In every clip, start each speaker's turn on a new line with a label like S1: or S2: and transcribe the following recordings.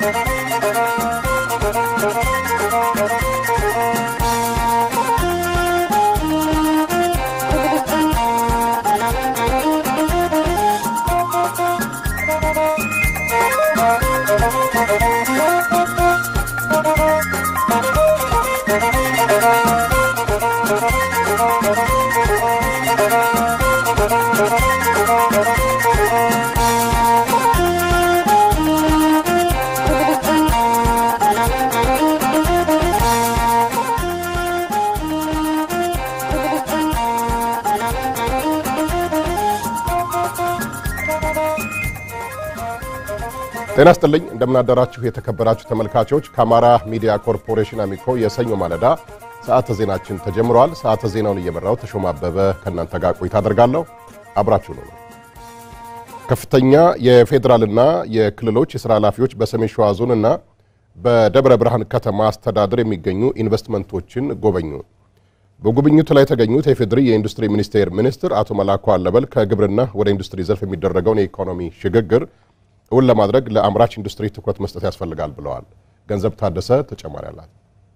S1: ጤና ስጥልኝ እንደምናደራችሁ የተከበራችሁ ተመልካቾች ከአማራ ሚዲያ ኮርፖሬሽን አሚኮ የሰኞ ማለዳ ሰዓተ ዜናችን ተጀምረዋል። ሰዓተ ዜናውን እየመራው ተሾማ አበበ ከእናንተ ጋር ቆይታ አደርጋለሁ። አብራችሁ ነው። ከፍተኛ የፌዴራልና የክልሎች የሥራ ኃላፊዎች በሰሜን ሸዋ ዞንና በደብረ ብርሃን ከተማ አስተዳደር የሚገኙ ኢንቨስትመንቶችን ጎበኙ። በጉብኝቱ ላይ የተገኙት የፌዴሪ የኢንዱስትሪ ሚኒስቴር ሚኒስትር አቶ መላኩ አለበል ከግብርና ወደ ኢንዱስትሪ ዘርፍ የሚደረገውን የኢኮኖሚ ሽግግር እውን ለማድረግ ለአምራች ኢንዱስትሪ ትኩረት መስጠት ያስፈልጋል ብለዋል። ገንዘብ ታደሰ ተጨማሪ አላት።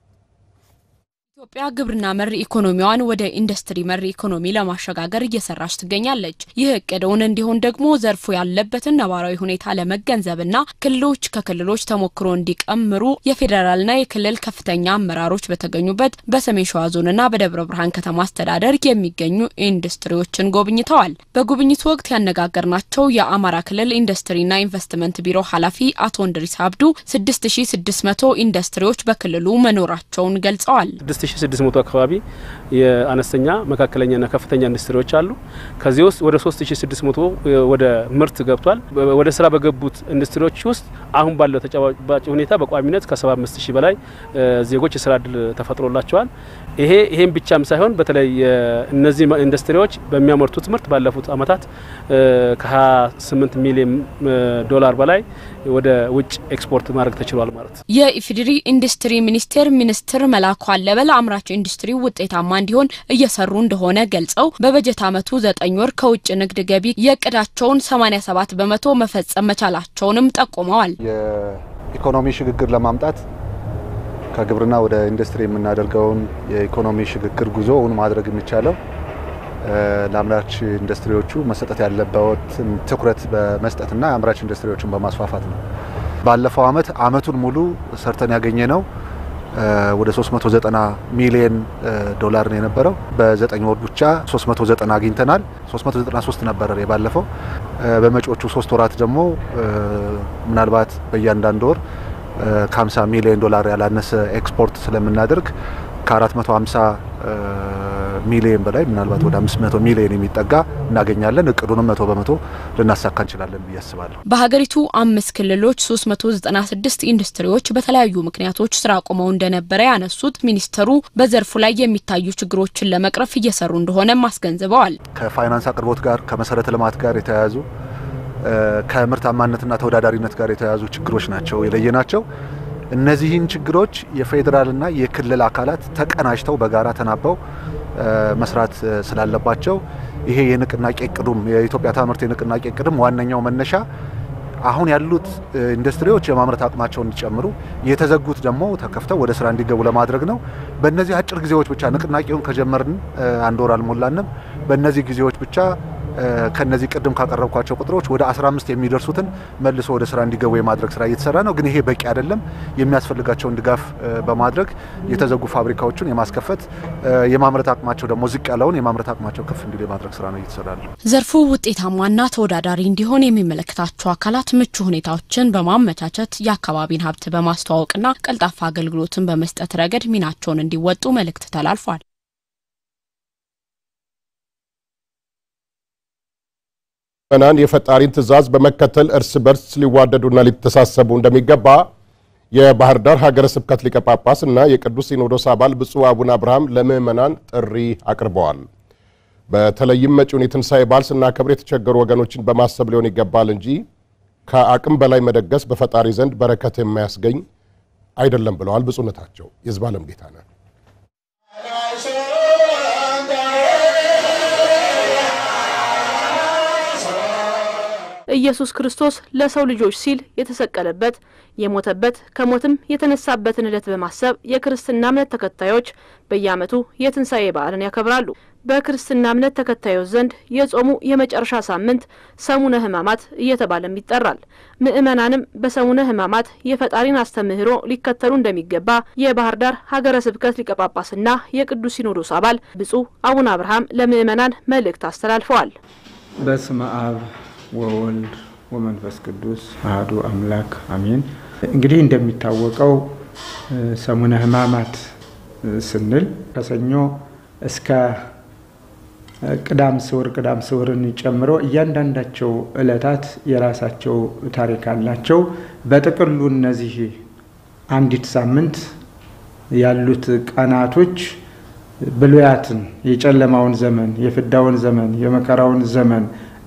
S2: ኢትዮጵያ ግብርና መር ኢኮኖሚዋን ወደ ኢንዱስትሪ መር ኢኮኖሚ ለማሸጋገር እየሰራች ትገኛለች። ይህ እቅድውን እንዲሆን ደግሞ ዘርፉ ያለበትን ነባራዊ ሁኔታ ለመገንዘብና ክልሎች ከክልሎች ተሞክሮ እንዲቀምሩ የፌዴራልና የክልል ከፍተኛ አመራሮች በተገኙበት በሰሜን ሸዋ ዞንና በደብረ ብርሃን ከተማ አስተዳደር የሚገኙ ኢንዱስትሪዎችን ጎብኝተዋል። በጉብኝቱ ወቅት ያነጋገርናቸው የአማራ ክልል ኢንዱስትሪና ኢንቨስትመንት ቢሮ ኃላፊ አቶ እንድሪስ አብዱ 6600 ኢንዱስትሪዎች በክልሉ መኖራቸውን ገልጸዋል።
S3: 6600 አካባቢ የአነስተኛ መካከለኛና ከፍተኛ ኢንዱስትሪዎች አሉ። ከዚህ ውስጥ ወደ 3600 ወደ ምርት ገብቷል። ወደ ስራ በገቡት ኢንዱስትሪዎች ውስጥ አሁን ባለው ተጨባጭ ሁኔታ በቋሚነት ከ75000 በላይ ዜጎች የስራ እድል ተፈጥሮላቸዋል። ይሄ ይሄን ብቻም ሳይሆን በተለይ እነዚህ ኢንዱስትሪዎች በሚያመርቱት ምርት ባለፉት አመታት ከ28 ሚሊዮን ዶላር በላይ ወደ ውጭ ኤክስፖርት ማድረግ ተችሏል ማለት ነው።
S2: የኢፌዴሪ ኢንዱስትሪ ሚኒስቴር ሚኒስትር መላኩ አለበል አምራች ኢንዱስትሪ ውጤታማ እንዲሆን እየሰሩ እንደሆነ ገልጸው በበጀት ዓመቱ ዘጠኝ ወር ከውጭ ንግድ ገቢ የእቅዳቸውን 87 በመቶ መፈጸም መቻላቸውንም ጠቁመዋል።
S4: የኢኮኖሚ ሽግግር ለማምጣት ከግብርና ወደ ኢንዱስትሪ የምናደርገውን የኢኮኖሚ ሽግግር ጉዞ እውን ማድረግ የሚቻለው ለአምራች ኢንዱስትሪዎቹ መሰጠት ያለበትን ትኩረት በመስጠትና የአምራች ኢንዱስትሪዎችን በማስፋፋት ነው። ባለፈው አመት አመቱን ሙሉ ሰርተን ያገኘ ነው ወደ 390 ሚሊዮን ዶላር ነው የነበረው። በዘጠኝ ወር ብቻ 390 አግኝተናል። 393 ነበረ የባለፈው። በመጪዎቹ ሶስት ወራት ደግሞ ምናልባት በእያንዳንዱ ወር ከ50 ሚሊዮን ዶላር ያላነሰ ኤክስፖርት ስለምናደርግ ከ450 ሚሊዮን በላይ ምናልባት ወደ 500 ሚሊዮን የሚጠጋ እናገኛለን። እቅዱንም መቶ በመቶ ልናሳካ እንችላለን ብዬ አስባለሁ።
S2: በሀገሪቱ አምስት ክልሎች 396 ኢንዱስትሪዎች በተለያዩ ምክንያቶች ስራ አቁመው እንደነበረ ያነሱት ሚኒስተሩ በዘርፉ ላይ የሚታዩ ችግሮችን ለመቅረፍ እየሰሩ እንደሆነም አስገንዝበዋል።
S4: ከፋይናንስ አቅርቦት ጋር ከመሰረተ ልማት ጋር የተያያዙ ከምርታማነትና ተወዳዳሪነት ጋር የተያያዙ ችግሮች ናቸው የለየናቸው። እነዚህን ችግሮች የፌዴራልና የክልል አካላት ተቀናጅተው በጋራ ተናበው መስራት ስላለባቸው ይሄ የንቅናቄ እቅዱም የኢትዮጵያ ታምርት የንቅናቄ እቅድም ዋነኛው መነሻ አሁን ያሉት ኢንዱስትሪዎች የማምረት አቅማቸውን እንዲጨምሩ የተዘጉት ደግሞ ተከፍተው ወደ ስራ እንዲገቡ ለማድረግ ነው። በእነዚህ አጭር ጊዜዎች ብቻ ንቅናቄውን ከጀመርን አንድ ወር አልሞላንም። በእነዚህ ጊዜዎች ብቻ ከነዚህ ቅድም ካቀረብኳቸው ቁጥሮች ወደ 15 የሚደርሱትን መልሶ ወደ ስራ እንዲገቡ የማድረግ ስራ እየተሰራ ነው። ግን ይሄ በቂ አይደለም። የሚያስፈልጋቸውን ድጋፍ በማድረግ የተዘጉ ፋብሪካዎችን የማስከፈት የማምረት አቅማቸው ደግሞ ዝቅ ያለውን የማምረት አቅማቸው ከፍ እንዲል የማድረግ ስራ ነው እየተሰራ ነው።
S2: ዘርፉ ውጤታማና ተወዳዳሪ እንዲሆን የሚመለከታቸው አካላት ምቹ ሁኔታዎችን በማመቻቸት የአካባቢን ሀብት በማስተዋወቅና ቀልጣፋ አገልግሎትን በመስጠት ረገድ ሚናቸውን እንዲወጡ መልእክት ተላልፏል።
S1: ምዕመናን የፈጣሪን ትእዛዝ በመከተል እርስ በርስ ሊዋደዱና ሊተሳሰቡ እንደሚገባ የባህር ዳር ሀገረ ስብከት ሊቀ ጳጳስ እና የቅዱስ ሲኖዶስ አባል ብፁዕ አቡነ አብርሃም ለምዕመናን ጥሪ አቅርበዋል። በተለይም መጪውን የትንሣኤ በዓል ስናከብር የተቸገሩ ወገኖችን በማሰብ ሊሆን ይገባል እንጂ ከአቅም በላይ መደገስ በፈጣሪ ዘንድ በረከት የማያስገኝ አይደለም ብለዋል ብፁዕነታቸው። የዝባለም ጌታ ነህ
S5: ኢየሱስ ክርስቶስ ለሰው ልጆች ሲል የተሰቀለበት የሞተበት ከሞትም የተነሳበትን ዕለት በማሰብ የክርስትና እምነት ተከታዮች በየዓመቱ የትንሣኤ በዓልን ያከብራሉ። በክርስትና እምነት ተከታዮች ዘንድ የጾሙ የመጨረሻ ሳምንት ሰሙነ ሕማማት እየተባለም ይጠራል። ምዕመናንም በሰሙነ ሕማማት የፈጣሪን አስተምህሮ ሊከተሉ እንደሚገባ የባህር ዳር ሀገረ ስብከት ሊቀ ጳጳስና የቅዱስ ሲኖዶስ አባል ብፁዕ አቡነ አብርሃም ለምዕመናን መልእክት አስተላልፈዋል።
S6: በስመ አብ ወወልድ ወመንፈስ ቅዱስ አህዱ አምላክ አሜን። እንግዲህ እንደሚታወቀው ሰሙነ ሕማማት ስንል ከሰኞ እስከ ቅዳም ስዑር ቅዳም ስዑርን ጨምሮ እያንዳንዳቸው ዕለታት የራሳቸው ታሪክ አላቸው። በጥቅሉ እነዚህ አንዲት ሳምንት ያሉት ቀናቶች ብሉያትን፣ የጨለማውን ዘመን፣ የፍዳውን ዘመን፣ የመከራውን ዘመን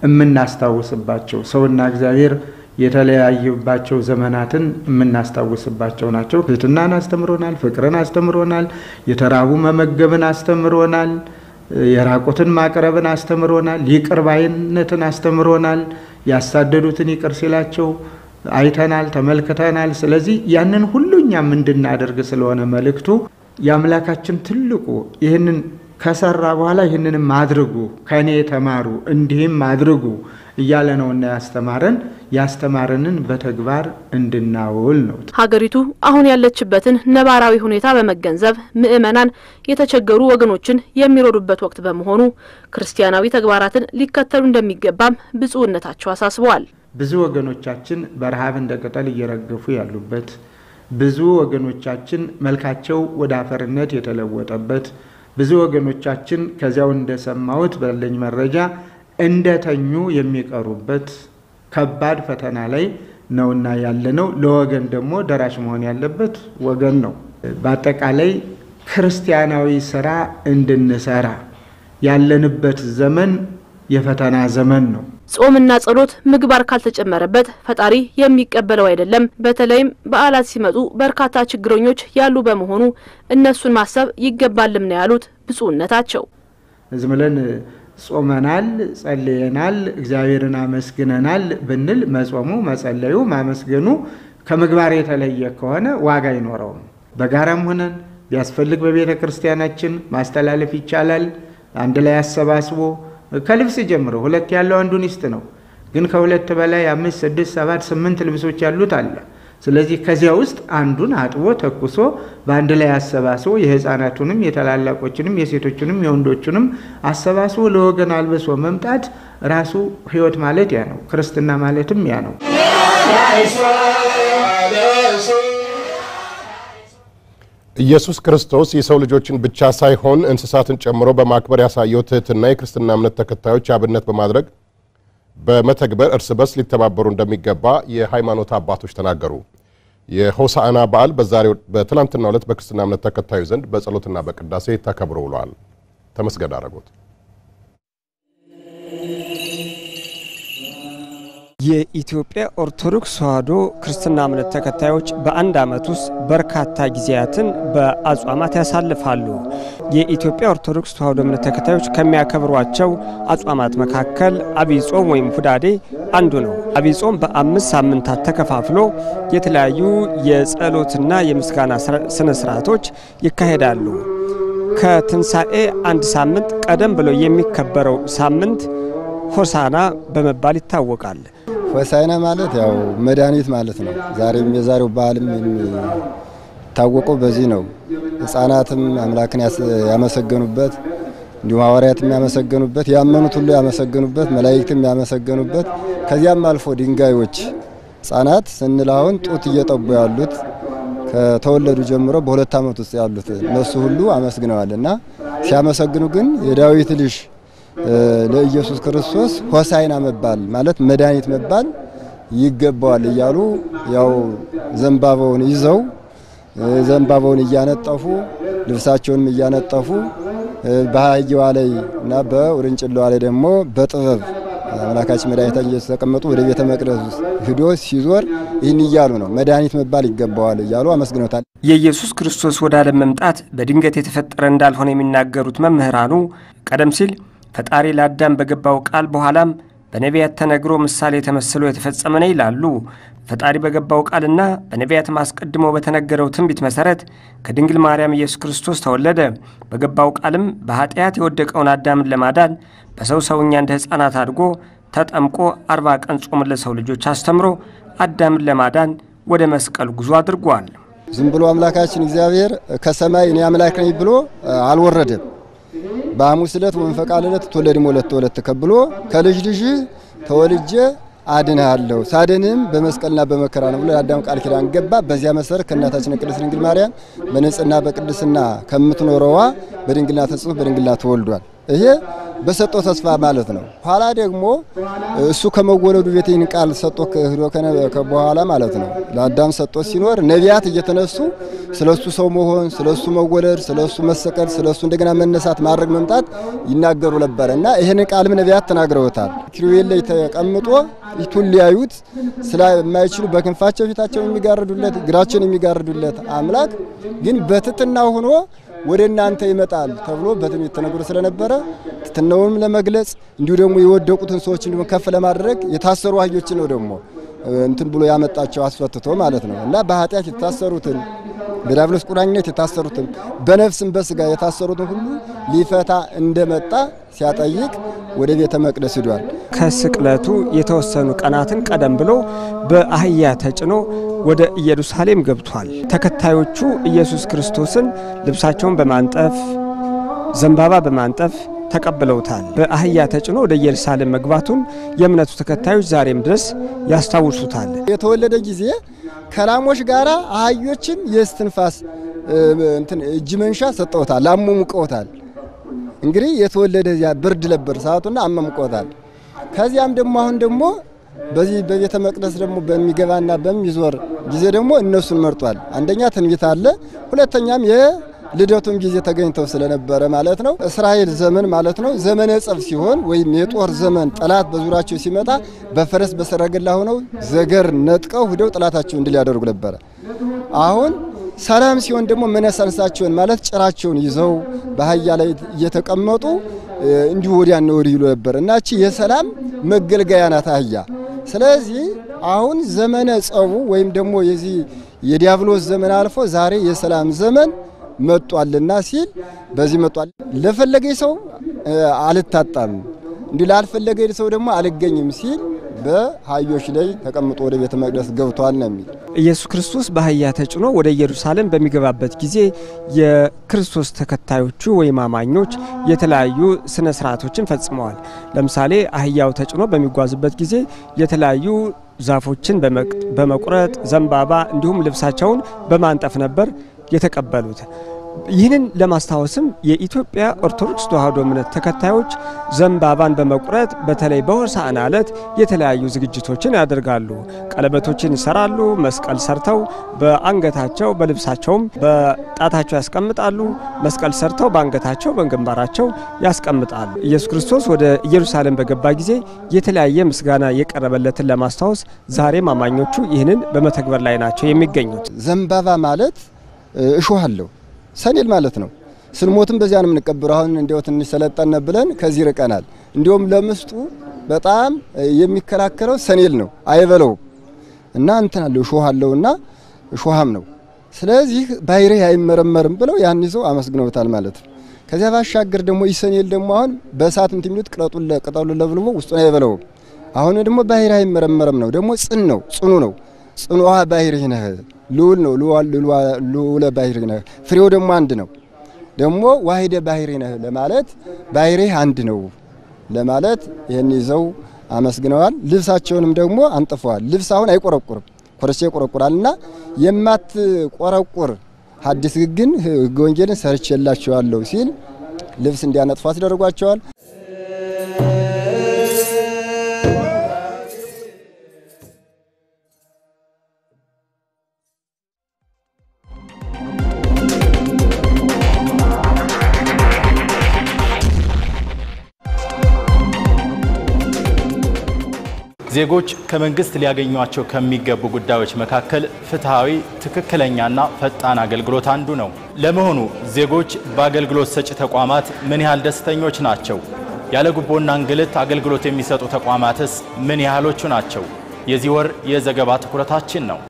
S6: የምናስታውስባቸው ሰውና እግዚአብሔር የተለያዩባቸው ዘመናትን የምናስታውስባቸው ናቸው። ትህትናን አስተምሮናል፣ ፍቅርን አስተምሮናል፣ የተራቡ መመገብን አስተምሮናል፣ የራቁትን ማቅረብን አስተምሮናል፣ ይቅር ባይነትን አስተምሮናል፣ ያሳደዱትን ይቅር ሲላቸው አይተናል፣ ተመልክተናል። ስለዚህ ያንን ሁሉ እኛም እንድናደርግ ስለሆነ መልእክቱ የአምላካችን ትልቁ ይህንን ከሰራ በኋላ ይህንንም አድርጉ ከእኔ የተማሩ እንዲህም አድርጉ እያለ ነውና ያስተማረን ያስተማረንን በተግባር እንድናውል ነው።
S5: ሀገሪቱ አሁን ያለችበትን ነባራዊ ሁኔታ በመገንዘብ ምዕመናን የተቸገሩ ወገኖችን የሚረዱበት ወቅት በመሆኑ ክርስቲያናዊ ተግባራትን ሊከተሉ እንደሚገባም ብፁዕነታቸው አሳስበዋል።
S6: ብዙ ወገኖቻችን በረሃብ እንደ ቅጠል እየረገፉ ያሉበት፣ ብዙ ወገኖቻችን መልካቸው ወደ አፈርነት የተለወጠበት፣ ብዙ ወገኖቻችን ከዚያው እንደሰማሁት ባለኝ መረጃ እንደተኙ የሚቀሩበት ከባድ ፈተና ላይ ነውና ያለነው። ለወገን ደግሞ ደራሽ መሆን ያለበት ወገን ነው። በአጠቃላይ ክርስቲያናዊ ስራ እንድንሰራ ያለንበት ዘመን የፈተና ዘመን ነው።
S5: ጾምና ጸሎት ምግባር ካልተጨመረበት ፈጣሪ የሚቀበለው አይደለም። በተለይም በዓላት ሲመጡ በርካታ ችግረኞች ያሉ በመሆኑ እነሱን ማሰብ ይገባልም ነው ያሉት ብፁዕነታቸው።
S6: ዝም ብለን ጾመናል፣ ጸልየናል፣ እግዚአብሔርን አመስግነናል ብንል መጾሙ፣ መጸለዩ፣ ማመስገኑ ከምግባር የተለየ ከሆነ ዋጋ አይኖረውም። በጋራም ሆነን ቢያስፈልግ በቤተ ክርስቲያናችን ማስተላለፍ ይቻላል። አንድ ላይ አሰባስቦ ከልብስ ጀምሮ ሁለት ያለው አንዱን ይስጥ ነው። ግን ከሁለት በላይ አምስት፣ ስድስት፣ ሰባት፣ ስምንት ልብሶች ያሉት አለ። ስለዚህ ከዚያ ውስጥ አንዱን አጥቦ ተኩሶ በአንድ ላይ አሰባስቦ የሕፃናቱንም የታላላቆችንም የሴቶችንም የወንዶችንም አሰባስቦ ለወገን አልብሶ መምጣት ራሱ ሕይወት ማለት ያ ነው። ክርስትና ማለትም ያ ነው።
S1: ኢየሱስ ክርስቶስ የሰው ልጆችን ብቻ ሳይሆን እንስሳትን ጨምሮ በማክበር ያሳየው ትህትና የክርስትና እምነት ተከታዮች አብነት በማድረግ በመተግበር እርስ በርስ ሊተባበሩ እንደሚገባ የሃይማኖት አባቶች ተናገሩ። የሆሳዕና በዓል በዛሬው በትላንትናው ዕለት በክርስትና እምነት ተከታዮች ዘንድ በጸሎትና በቅዳሴ ተከብሮ ውሏል። ተመስገን አረጎት
S7: የኢትዮጵያ ኦርቶዶክስ ተዋሕዶ ክርስትና እምነት ተከታዮች በአንድ ዓመት ውስጥ በርካታ ጊዜያትን በአጽዋማት ያሳልፋሉ። የኢትዮጵያ ኦርቶዶክስ ተዋሕዶ እምነት ተከታዮች ከሚያከብሯቸው አጽዋማት መካከል አብይ ጾም ወይም ሁዳዴ አንዱ ነው። አብይ ጾም በአምስት ሳምንታት ተከፋፍሎ የተለያዩ የጸሎትና የምስጋና ስነ ስርዓቶች ይካሄዳሉ። ከትንሣኤ አንድ ሳምንት ቀደም ብሎ የሚከበረው ሳምንት ሆሳና በመባል ይታወቃል።
S8: ሆሳዕና ማለት ያው መድኃኒት ማለት ነው። ዛሬም የዛሬው በዓልም የሚታወቀው በዚህ ነው። ሕፃናትም አምላክን ያመሰገኑበት፣ እንዲሁም ሐዋርያትም ያመሰገኑበት፣ ያመኑት ሁሉ ያመሰገኑበት፣ መላእክትም ያመሰገኑበት፣ ከዚያም አልፎ ድንጋዮች ሕፃናት ስንል አሁን ጡት እየጠቡ ያሉት ከተወለዱ ጀምሮ በሁለት ዓመት ውስጥ ያሉት እነሱ ሁሉ አመስግነዋል እና ሲያመሰግኑ ግን የዳዊት ልጅ ለኢየሱስ ክርስቶስ ሆሳዕና መባል ማለት መድኃኒት መባል ይገባዋል እያሉ ያው ዘንባባውን ይዘው ዘንባባውን እያነጠፉ ልብሳቸውንም እያነጠፉ በአህያዋ ላይ እና በውርንጭላዋ ላይ ደግሞ በጥበብ አምላካችን መድኃኒታችን ኢየሱስ ተቀመጡ ወደ ቤተ መቅደስ ሂዶ ሲዞር ይህን እያሉ ነው መድኃኒት መባል ይገባዋል እያሉ አመስግኖታል።
S7: የኢየሱስ ክርስቶስ ወደ ዓለም መምጣት በድንገት የተፈጠረ እንዳልሆነ የሚናገሩት መምህራኑ ቀደም ሲል ፈጣሪ ለአዳም በገባው ቃል በኋላም በነቢያት ተነግሮ ምሳሌ ተመስሎ የተፈጸመ ነው ይላሉ። ፈጣሪ በገባው ቃልና በነቢያትም አስቀድሞ በተነገረው ትንቢት መሠረት ከድንግል ማርያም ኢየሱስ ክርስቶስ ተወለደ። በገባው ቃልም በኃጢአት የወደቀውን አዳምን ለማዳን በሰው ሰውኛ እንደ ሕፃናት አድጎ ተጠምቆ አርባ ቀን ጾም ለሰው ልጆች አስተምሮ አዳምን ለማዳን ወደ መስቀል ጉዞ አድርጓል።
S8: ዝም ብሎ አምላካችን እግዚአብሔር ከሰማይ እኔ አምላክ ነኝ ብሎ አልወረደም። በሐሙስ ዕለት ወመንፈቀ ዕለት ትወለድም ወለተ ወለተ ከብሎ ከልጅ ልጅ ተወልጄ አድንሃለሁ ሳድንም በመስቀልና በመከራ ነው ብሎ የአዳም ቃል ኪዳን ገባ። በዚያ መሰረት ከእናታችን ቅድስት ድንግል ማርያም በንጽህና በቅድስና ከምትኖረዋ በድንግልና ተጽፎ በድንግልና ተወልዷል። ይሄ በሰጠው ተስፋ ማለት ነው። ኋላ ደግሞ እሱ ከመወለዱ ቤት ይህን ቃል ሰጦ ሂዶ በኋላ ማለት ነው ለአዳም ሰጦ ሲኖር ነቢያት እየተነሱ ስለ እሱ ሰው መሆን፣ ስለ እሱ መወለድ፣ ስለ እሱ መሰቀል፣ ስለ እሱ እንደገና መነሳት፣ ማድረግ፣ መምጣት ይናገሩ ነበረ እና ይህን ቃልም ነቢያት ተናግረውታል። ኪሩቤል ላይ ተቀምጦ ፊቱን ሊያዩት ስለማይችሉ በክንፋቸው ፊታቸውን የሚጋርዱለት እግራቸውን የሚጋርዱለት አምላክ ግን በትትና ሆኖ ወደ እናንተ ይመጣል ተብሎ በትንቢት ተነግሮ ስለነበረ ትሕትናውንም ለመግለጽ እንዲሁ ደግሞ የወደቁትን ሰዎች እንዲሁ ከፍ ለማድረግ የታሰሩ አህዮችን ነው ደግሞ እንትን ብሎ ያመጣቸው አስፈትቶ ማለት ነው እና በኃጢአት የታሰሩትን በዲያብሎስ ቁራኝነት የታሰሩትን በነፍስም በስጋ የታሰሩትን ሁሉ ሊፈታ እንደመጣ ሲያጠይቅ ወደ ቤተ መቅደስ ሂዷል።
S7: ከስቅለቱ የተወሰኑ ቀናትን ቀደም ብሎ በአህያ ተጭኖ ወደ ኢየሩሳሌም ገብቷል። ተከታዮቹ ኢየሱስ ክርስቶስን ልብሳቸውን በማንጠፍ ዘንባባ በማንጠፍ ተቀብለውታል። በአህያ ተጭኖ ወደ ኢየሩሳሌም መግባቱን የእምነቱ ተከታዮች ዛሬም ድረስ ያስታውሱታል።
S8: የተወለደ ጊዜ ከላሞች ጋራ አህዮችም የእስትንፋስ እንትን እጅ መንሻ ሰጠውታል፣ አሞሙቀውታል። እንግዲህ የተወለደ ዚያ ብርድ ነበር ሰዓቱና አመሙቀውታል። ከዚያም ደግሞ አሁን ደግሞ በዚህ በቤተ መቅደስ ደግሞ በሚገባና በሚዞር ጊዜ ደግሞ እነሱን መርጧል። አንደኛ ትንቢት አለ፣ ሁለተኛም ልደቱም ጊዜ ተገኝተው ስለነበረ ማለት ነው። እስራኤል ዘመን ማለት ነው ዘመነ ጸብ ሲሆን ወይም የጦር ዘመን ጠላት በዙሪያቸው ሲመጣ በፈረስ በሰረገላ ሆነው ዘገር ነጥቀው ሂደው ጠላታቸውን እንድል ያደርጉ ነበረ። አሁን ሰላም ሲሆን ደግሞ መነሳንሳቸውን ማለት ጭራቸውን ይዘው በአህያ ላይ እየተቀመጡ እንዲሁ ወዲያና ወዲህ ይሉ ነበር እና እቺ የሰላም መገልገያ ናት አህያ። ስለዚህ አሁን ዘመነ ጸቡ ወይም ደግሞ የዚህ የዲያብሎስ ዘመን አልፎ ዛሬ የሰላም ዘመን መጧልና ሲል በዚህ መጧል። ለፈለገኝ ሰው አልታጣም እንዲህ ላልፈለገኝ ሰው ደግሞ አልገኝም ሲል በአህዮች ላይ ተቀምጦ ወደ ቤተ መቅደስ ገብቷል ነው የሚል።
S7: ኢየሱስ ክርስቶስ በአህያ ተጭኖ ወደ ኢየሩሳሌም በሚገባበት ጊዜ የክርስቶስ ተከታዮቹ ወይም አማኞች የተለያዩ ስነ ስርዓቶችን ፈጽመዋል። ለምሳሌ አህያው ተጭኖ በሚጓዝበት ጊዜ የተለያዩ ዛፎችን በመቁረጥ ዘንባባ፣ እንዲሁም ልብሳቸውን በማንጠፍ ነበር የተቀበሉት። ይህንን ለማስታወስም የኢትዮጵያ ኦርቶዶክስ ተዋሕዶ እምነት ተከታዮች ዘንባባን በመቁረጥ በተለይ በሆሳዕና ዕለት የተለያዩ ዝግጅቶችን ያደርጋሉ። ቀለበቶችን ይሰራሉ። መስቀል ሰርተው በአንገታቸው በልብሳቸውም በጣታቸው ያስቀምጣሉ። መስቀል ሰርተው በአንገታቸው በግንባራቸው ያስቀምጣሉ። ኢየሱስ ክርስቶስ ወደ ኢየሩሳሌም በገባ ጊዜ የተለያየ ምስጋና የቀረበለትን ለማስታወስ ዛሬም አማኞቹ ይህንን በመተግበር ላይ ናቸው የሚገኙት።
S8: ዘንባባ ማለት እሾህ አለው ሰኔል ማለት ነው። ስንሞትም በዚያ ነው የምንቀብረው። አሁን እንዲያው ትንሽ ሰለጠነ ብለን ከዚህ ርቀናል። እንዲሁም ለምስጡ በጣም የሚከላከለው ሰኔል ነው፣ አይበለውም እና እንትን አለው እሾህ አለውና እሾሃም ነው። ስለዚህ ባይሬ አይመረመርም ብለው ያን ይዘው አመስግነውታል ማለት ነው። ከዚያ ባሻገር ደግሞ ይሰኔል ደግሞ አሁን በእሳት እንትን የሚሉት ቅጠሉን ቅጠሉን ለብልቦ ውስጡን አይበለውም። አሁን ደግሞ ባይሬ አይመረመርም ነው፣ ደግሞ ጽን ነው፣ ጽኑ ነው። ጽኑዋ ባይሬ ነህ ልዑል ነው ልዑለ ባሕሪ ነህ። ፍሬው ደግሞ አንድ ነው። ደግሞ ዋሂደ ባሕሪ ነህ ለማለት ባሕሪ አንድ ነው ለማለት ይህን ይዘው አመስግነዋል። ልብሳቸውንም ደግሞ አንጥፈዋል። ልብስ አሁን አይቆረቁርም፣ ኮረቻ ይቆረቁራል እና የማትቆረቁር ሐዲስ ግን ሕገ ወንጌልን ሰርቼላቸዋለሁ ሲል ልብስ እንዲያነጥፉ አስደርጓቸዋል።
S9: ዜጎች ከመንግስት ሊያገኟቸው ከሚገቡ ጉዳዮች መካከል ፍትሐዊ፣ ትክክለኛና ፈጣን አገልግሎት አንዱ ነው። ለመሆኑ ዜጎች በአገልግሎት ሰጪ ተቋማት ምን ያህል ደስተኞች ናቸው? ያለ ጉቦና እንግልት አገልግሎት የሚሰጡ ተቋማትስ ምን ያህሎቹ ናቸው? የዚህ ወር የዘገባ ትኩረታችን ነው።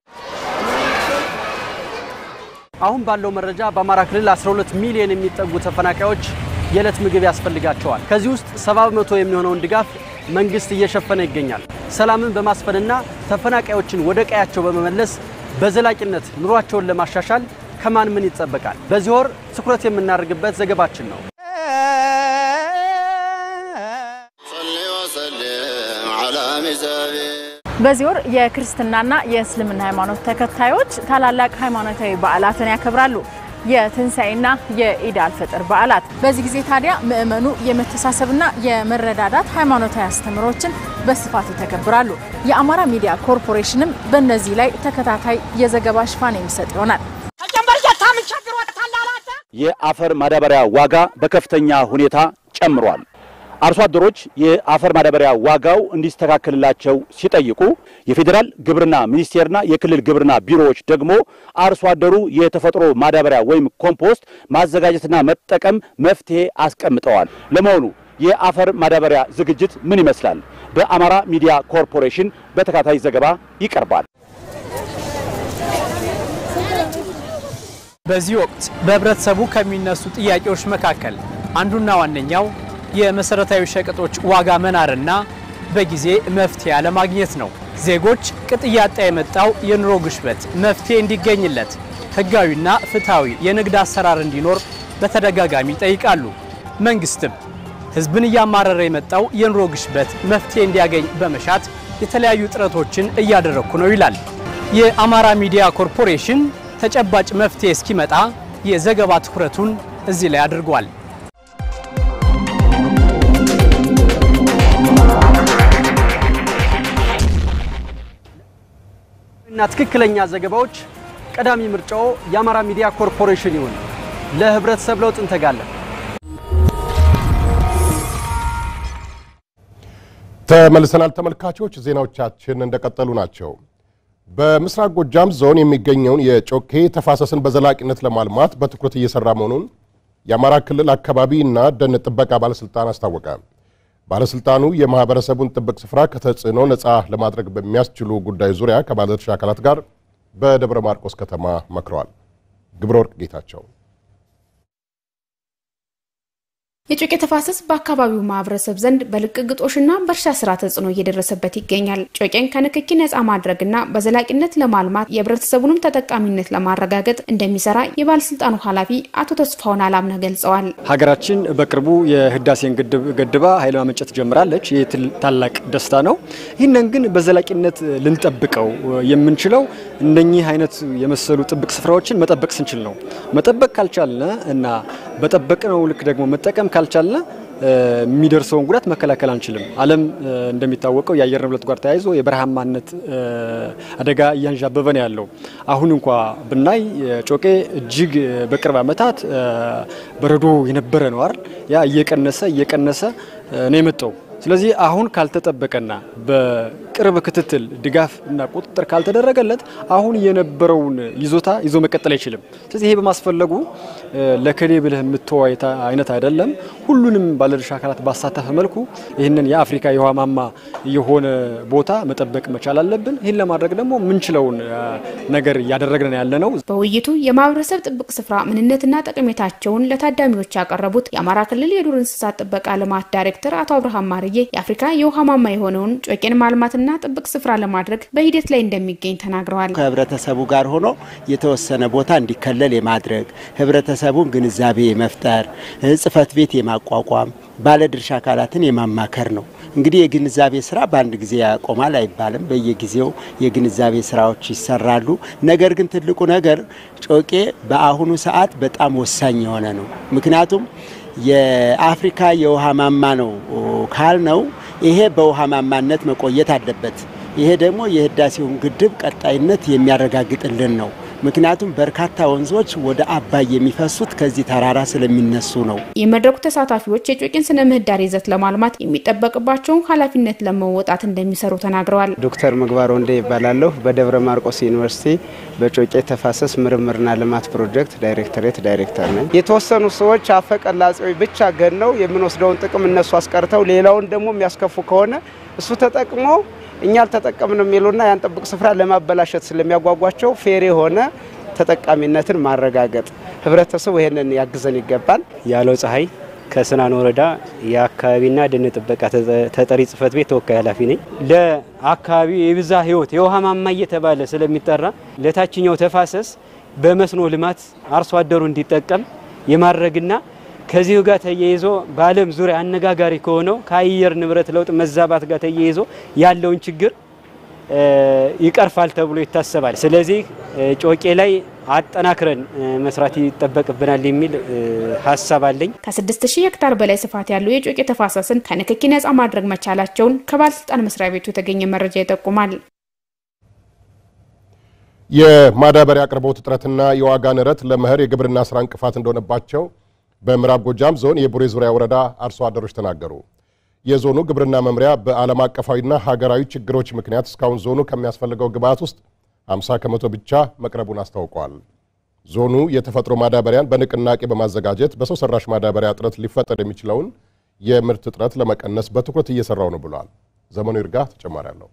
S10: አሁን ባለው መረጃ በአማራ ክልል 12 ሚሊዮን የሚጠጉ ተፈናቃዮች የዕለት ምግብ ያስፈልጋቸዋል። ከዚህ ውስጥ 70 በመቶ የሚሆነውን ድጋፍ መንግስት እየሸፈነ ይገኛል። ሰላምን በማስፈንና ተፈናቃዮችን ወደ ቀያቸው በመመለስ በዘላቂነት ኑሯቸውን ለማሻሻል ከማን ምን ይጠበቃል? በዚህ ወር ትኩረት የምናደርግበት ዘገባችን ነው።
S11: በዚህ ወር የክርስትናና የእስልምና ሃይማኖት ተከታዮች ታላላቅ ሃይማኖታዊ በዓላትን ያከብራሉ። የትንሣኤና የኢድ አልፈጥር በዓላት። በዚህ ጊዜ ታዲያ ምእመኑ የመተሳሰብና የመረዳዳት ሃይማኖታዊ አስተምሮችን በስፋት ይተገብራሉ። የአማራ ሚዲያ ኮርፖሬሽንም በእነዚህ ላይ ተከታታይ የዘገባ ሽፋን የሚሰጥ ይሆናል።
S12: የአፈር ማዳበሪያ ዋጋ በከፍተኛ ሁኔታ ጨምሯል። አርሶ አደሮች የአፈር ማዳበሪያ ዋጋው እንዲስተካከልላቸው ሲጠይቁ የፌዴራል ግብርና ሚኒስቴርና የክልል ግብርና ቢሮዎች ደግሞ አርሶ አደሩ የተፈጥሮ ማዳበሪያ ወይም ኮምፖስት ማዘጋጀትና መጠቀም መፍትሄ አስቀምጠዋል። ለመሆኑ የአፈር ማዳበሪያ ዝግጅት ምን ይመስላል? በአማራ ሚዲያ ኮርፖሬሽን በተከታታይ ዘገባ ይቀርባል።
S10: በዚህ ወቅት በህብረተሰቡ ከሚነሱ ጥያቄዎች መካከል አንዱና ዋነኛው የመሰረታዊ ሸቀጦች ዋጋ መናርና በጊዜ መፍትሄ አለማግኘት ነው። ዜጎች ቅጥ እያጣ የመጣው የኑሮ ግሽበት መፍትሄ እንዲገኝለት ህጋዊና ፍትሐዊ የንግድ አሰራር እንዲኖር በተደጋጋሚ ይጠይቃሉ። መንግስትም ህዝብን እያማረረ የመጣው የኑሮ ግሽበት መፍትሄ እንዲያገኝ በመሻት የተለያዩ ጥረቶችን እያደረግኩ ነው ይላል። የአማራ ሚዲያ ኮርፖሬሽን ተጨባጭ መፍትሄ እስኪመጣ የዘገባ ትኩረቱን እዚህ ላይ አድርጓል። እና ትክክለኛ ዘገባዎች ቀዳሚ ምርጫው የአማራ ሚዲያ ኮርፖሬሽን ይሁን። ለህብረተሰብ ለውጥ እንተጋለን።
S1: ተመልሰናል ተመልካቾች፣ ዜናዎቻችን እንደቀጠሉ ናቸው። በምስራቅ ጎጃም ዞን የሚገኘውን የጮኬ ተፋሰስን በዘላቂነት ለማልማት በትኩረት እየሰራ መሆኑን የአማራ ክልል አካባቢ እና ደን ጥበቃ ባለስልጣን አስታወቀ። ባለስልጣኑ የማህበረሰቡን ጥብቅ ስፍራ ከተጽዕኖ ነፃ ለማድረግ በሚያስችሉ ጉዳዮች ዙሪያ ከባለድርሻ አካላት ጋር በደብረ ማርቆስ ከተማ መክረዋል። ግብረ ወርቅ ጌታቸው
S13: የጮቄ ተፋሰስ በአካባቢው ማህበረሰብ ዘንድ በልቅግጦሽና በእርሻ ስራ ተጽዕኖ እየደረሰበት ይገኛል። ጮቄን ከንክኪ ነፃ ማድረግና በዘላቂነት ለማልማት የህብረተሰቡንም ተጠቃሚነት ለማረጋገጥ እንደሚሰራ የባለስልጣኑ ኃላፊ አቶ ተስፋውን አላምነህ ገልጸዋል።
S14: ሀገራችን በቅርቡ የህዳሴን ግድብ ገድባ ኃይል ማመንጨት ጀምራለች። ይህ ታላቅ ደስታ ነው። ይህንን ግን በዘላቂነት ልንጠብቀው የምንችለው እነኚህ አይነት የመሰሉ ጥብቅ ስፍራዎችን መጠበቅ ስንችል ነው። መጠበቅ ካልቻልነ እና በጠበቅነው ልክ ደግሞ መጠቀም ካልቻልነ የሚደርሰውን ጉዳት መከላከል አንችልም። ዓለም እንደሚታወቀው የአየር ንብረት ጋር ተያይዞ የበረሃማነት አደጋ እያንዣበበ ነው ያለው። አሁን እንኳ ብናይ ጮቄ እጅግ በቅርብ ዓመታት በረዶ የነበረ ነው አይደል? ያ እየቀነሰ እየቀነሰ ነው የመጣው። ስለዚህ አሁን ካልተጠበቀና በቅርብ ክትትል ድጋፍ እና ቁጥጥር ካልተደረገለት አሁን የነበረውን ይዞታ ይዞ መቀጠል አይችልም። ስለዚህ ይሄ በማስፈለጉ ለከሌ ብለህ የምትወው አይነት አይደለም። ሁሉንም ባለድርሻ አካላት ባሳተፈ መልኩ ይህንን የአፍሪካ የውሃ ማማ የሆነ ቦታ መጠበቅ መቻል አለብን። ይህን ለማድረግ ደግሞ የምንችለውን ነገር እያደረግን ያለ ነው።
S13: በውይይቱ የማህበረሰብ ጥብቅ ስፍራ ምንነትና ጠቀሜታቸውን ለታዳሚዎች ያቀረቡት የአማራ ክልል የዱር እንስሳት ጥበቃ ልማት ዳይሬክተር አቶ አብርሃም ማርዬ የአፍሪካ የውሃ ማማ የሆነውን ጮቄን ማልማትና ጥብቅ ስፍራ ለማድረግ በሂደት ላይ እንደሚገኝ ተናግረዋል።
S15: ከህብረተሰቡ ጋር ሆኖ የተወሰነ ቦታ እንዲከለል የማድረግ ህብረተሰቡን ግንዛቤ የመፍጠር ጽህፈት ቤት የማቋቋም ባለድርሻ አካላትን የማማከር ነው። እንግዲህ የግንዛቤ ስራ በአንድ ጊዜ ያቆማል አይባልም። በየጊዜው የግንዛቤ ስራዎች ይሰራሉ። ነገር ግን ትልቁ ነገር ጮቄ በአሁኑ ሰዓት በጣም ወሳኝ የሆነ ነው። ምክንያቱም የአፍሪካ የውሃ ማማ ነው ካልነው ይሄ በውሃ ማማነት መቆየት አለበት። ይሄ ደግሞ የህዳሴውን ግድብ ቀጣይነት የሚያረጋግጥልን ነው። ምክንያቱም በርካታ ወንዞች ወደ አባይ የሚፈሱት ከዚህ ተራራ ስለሚነሱ ነው።
S13: የመድረኩ ተሳታፊዎች የጮቄን ስነ ምህዳር ይዘት ለማልማት የሚጠበቅባቸውን ኃላፊነት ለመወጣት እንደሚሰሩ ተናግረዋል።
S16: ዶክተር ምግባር ወንዴ ይባላለሁ። በደብረ ማርቆስ ዩኒቨርሲቲ በጮቄ ተፋሰስ ምርምርና ልማት ፕሮጀክት ዳይሬክተሬት ዳይሬክተር ነኝ። የተወሰኑ ሰዎች አፈቀላጼዎች ብቻ ገነው የምንወስደውን ጥቅም እነሱ አስቀርተው ሌላውን ደግሞ የሚያስከፉ ከሆነ እሱ ተጠቅሞ እኛ አልተጠቀምንም የሚሉና ያን ጥብቅ ስፍራ ለማበላሸት ስለሚያጓጓቸው ፌር የሆነ ተጠቃሚነትን ማረጋገጥ ህብረተሰቡ ይህንን ያግዘን ይገባል።
S17: ያለው ፀሐይ ከስናን ወረዳ የአካባቢና ደን ጥበቃ ተጠሪ ጽህፈት ቤት ተወካይ ኃላፊ ነኝ። ለአካባቢው የብዛ ህይወት የውሃ ማማ እየተባለ ስለሚጠራ ለታችኛው ተፋሰስ በመስኖ ልማት አርሶ አደሩ እንዲጠቀም የማድረግና ከዚሁ ጋር ተያይዞ በዓለም ዙሪያ አነጋጋሪ ከሆነው ከአየር ንብረት ለውጥ መዛባት ጋር ተያይዞ ያለውን ችግር ይቀርፋል ተብሎ ይታሰባል። ስለዚህ ጮቄ ላይ አጠናክረን መስራት ይጠበቅብናል የሚል ሀሳብ አለኝ።
S13: ከስድስት ሺህ ሄክታር በላይ ስፋት ያለው የጮቄ ተፋሰስን ከንክኪ ነጻ ማድረግ መቻላቸውን ከባለስልጣን መስሪያ ቤቱ የተገኘ መረጃ ይጠቁማል።
S1: የማዳበሪያ አቅርቦት እጥረትና የዋጋ ንረት ለመኸር የግብርና ስራ እንቅፋት እንደሆነባቸው በምዕራብ ጎጃም ዞን የቡሬ ዙሪያ ወረዳ አርሶ አደሮች ተናገሩ። የዞኑ ግብርና መምሪያ በዓለም አቀፋዊና ሀገራዊ ችግሮች ምክንያት እስካሁን ዞኑ ከሚያስፈልገው ግብዓት ውስጥ 50 ከመቶ ብቻ መቅረቡን አስታውቋል። ዞኑ የተፈጥሮ ማዳበሪያን በንቅናቄ በማዘጋጀት በሰው ሰራሽ ማዳበሪያ እጥረት ሊፈጠር የሚችለውን የምርት እጥረት ለመቀነስ በትኩረት እየሰራው ነው ብሏል። ዘመኑ ይርጋ ተጨማሪ አለው።